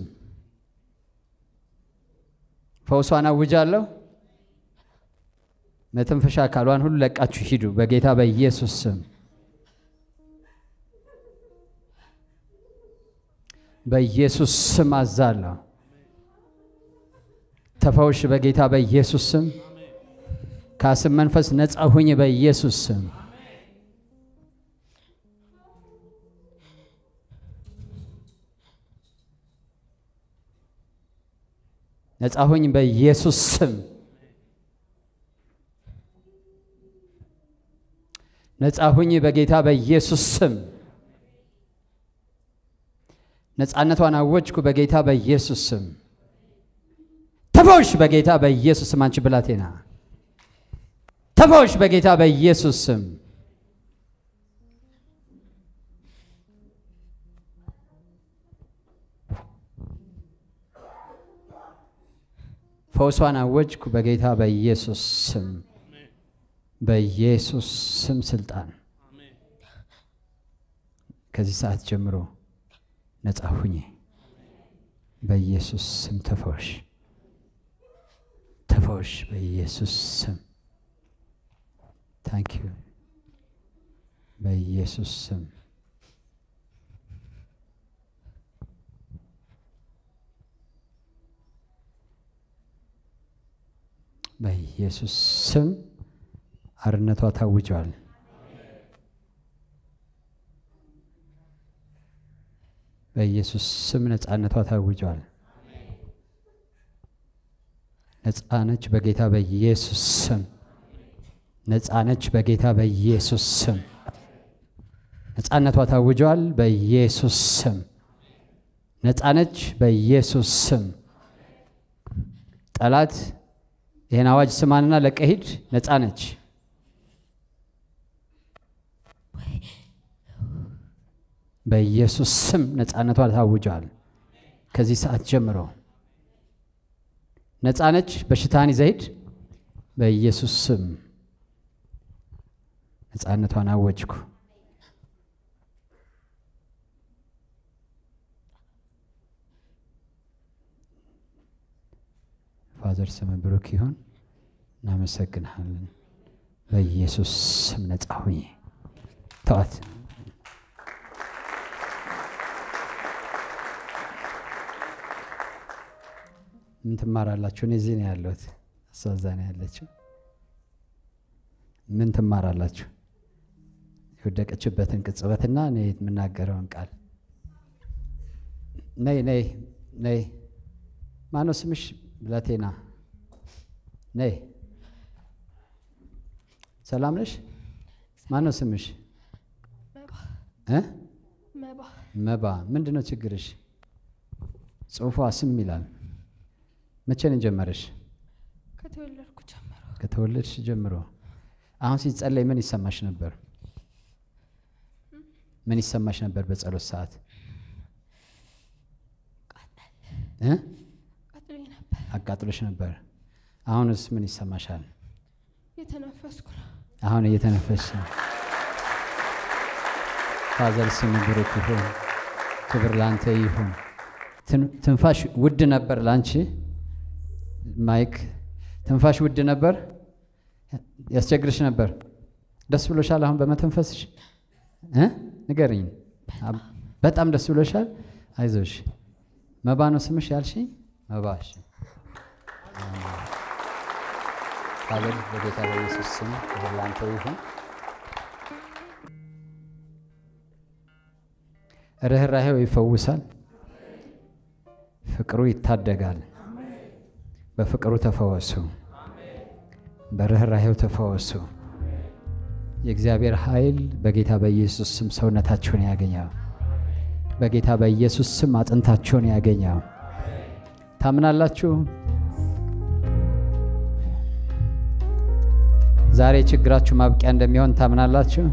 ፈውሷን አውጃለሁ። መተንፈሻ አካሏን ሁሉ ለቃችሁ ሂዱ በጌታ በኢየሱስ ስም። በኢየሱስ ስም አዛለሁ። ተፈውሽ በጌታ በኢየሱስ ስም። ከአስም መንፈስ ነፃ ሁኝ በኢየሱስ ስም። ነፃ ሁኝ በኢየሱስ ስም። ነፃ ሁኝ በጌታ በኢየሱስ ስም። ነፃነቷን አወጅኩ በጌታ በኢየሱስ ስም። ተፈውሽ በጌታ በኢየሱስ ስም። አንቺ ብላቴና ተፈውሽ በጌታ በኢየሱስ ስም። ፈውሷን አወጅኩ በጌታ በኢየሱስ ስም። በኢየሱስ ስም ስልጣን ከዚህ ሰዓት ጀምሮ ነፃ ሁኚ። በኢየሱስ ስም ተፈወሽ፣ ተፈወሽ በኢየሱስ ስም። ታንክ ዩ በኢየሱስ ስም በኢየሱስ ስም አርነቷ ታውጇል። በኢየሱስ ስም ነፃነቷ ታውጇል። ነፃነች በጌታ በኢየሱስ ስም። ነፃነች በጌታ በኢየሱስ ስም። ነፃነቷ ታውጇል በኢየሱስ ስም። ነፃነች በኢየሱስ ስም። ጠላት ይህን አዋጅ ስማንና ለቀሂድ ነፃ ነች። በኢየሱስ ስም ነፃነቷ ታውጇል። ከዚህ ሰዓት ጀምሮ ነፃ ነች። በሽታን ይዘሂድ በኢየሱስ ስም ነፃነቷን አወጅኩ። ፋዘር ስም ብሩክ ይሁን። እናመሰግንሃለን። በኢየሱስ ስም ነፃ ሁኝ። ተዋት። ምን ትማራላችሁ? እኔ እዚህ ነው ያለሁት፣ እሷ እዛ ነው ያለችው። ምን ትማራላችሁ? የወደቀችበትን ቅጽበትና እኔ የምናገረውን ቃል ነይ ነይ ነይ። ማነው ስምሽ? ብላቴና ነይ። ሰላም ነሽ? ማነው ስምሽ? እ መባ። ምንድን ነው ችግርሽ? ጽሁፏ ስም ይላል። መቼ ነው ጀመረሽ? ከተወለድኩ ጀምሮ ከተወለድሽ ጀምሮ። አሁን ሲጸለይ ምን ይሰማሽ ነበር? ምን ይሰማሽ ነበር በጸሎት ሰዓት? እ ቀጥሎኝ ነበር። አቃጥሎሽ ነበር። አሁንስ ምን ይሰማሻል? የተነፈስኩ ነው። አሁን እየተነፈስሽ ነው። ፋዘር ስም ብሩክ ይሁን። ክብር ላንተ ይሁን። ትን- ትንፋሽ ውድ ነበር ላንቺ ማይክ፣ ትንፋሽ ውድ ነበር፣ ያስቸግርሽ ነበር። ደስ ብሎሻል አሁን በመተንፈስሽ እ ንገርኝ። አብ- በጣም ደስ ብሎሻል። አይዞሽ። መባ ነው ስምሽ ያልሽኝ? መባ እሺ። ፋዘር በጌታ በኢየሱስ ስም ክብር ላንተ ይሁን። ርኅራሄው ይፈውሳል፣ ፍቅሩ ይታደጋል። በፍቅሩ ተፈወሱ፣ በርኅራሄው ተፈወሱ፣ የእግዚአብሔር ኃይል በጌታ በኢየሱስ ስም ሰውነታችሁን ያገኘው። በጌታ በኢየሱስ ስም አጥንታችሁን ያገኘው። ታምናላችሁ? ዛሬ ችግራችሁ ማብቂያ እንደሚሆን ታምናላችሁ?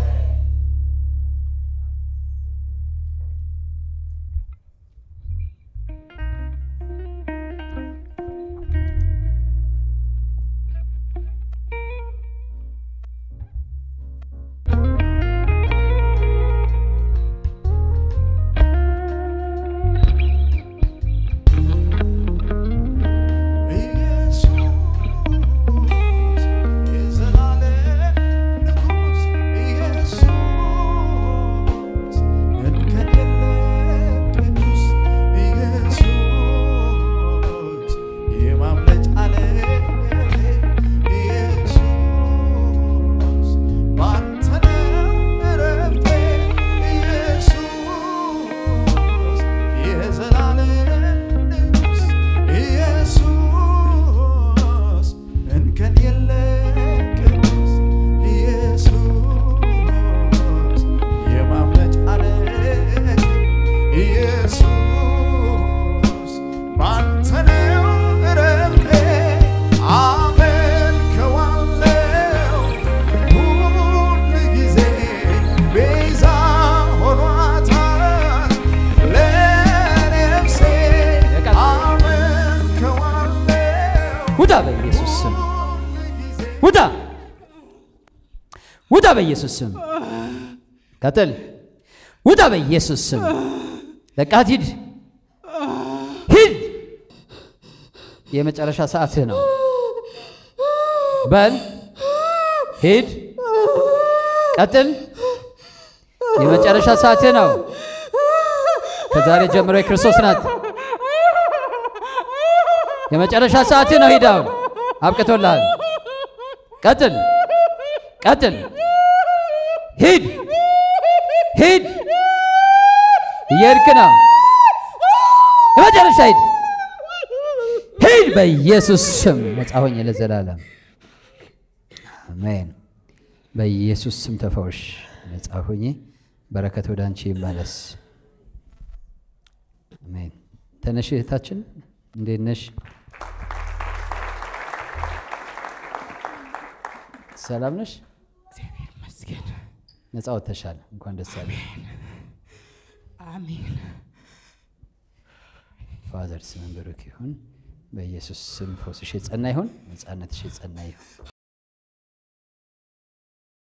ውጣ በኢየሱስ ስም ውጣ ውጣ በኢየሱስ ስም ቀጥል ውጣ በኢየሱስ ስም ለቃት ሂድ ሂድ የመጨረሻ ሰዓትህ ነው በል ሂድ ቀጥል የመጨረሻ ሰዓትህ ነው ከዛሬ ጀምሮ የክርስቶስ ናት የመጨረሻ ሰዓት ነው። ሂድ አሁን አብቅቶልሃል። ቀጥል ቀጥል፣ ሂድ ሂድ፣ እየሄድክ ነው። የመጨረሻ ሂድ ሂድ፣ በኢየሱስ ስም ነፃ ሆኜ ለዘላለም አሜን። በኢየሱስ ስም ተፈውሽ፣ ነፃ ሆኜ በረከት ወደ አንቺ ይመለስ። አሜን። ተነሽ እህታችን፣ እንዴት ነሽ? ሰላም ነሽ? እግዚአብሔር ይመስገን። ነፃ ወጥተሻል። እንኳን ደስ አለሽ። አሜን። ፋዘር ስምን ብሩክ ይሁን። በኢየሱስ ስም ፈውስሽ የጸና ይሁን። ነፃነትሽ የጸና ይሁን።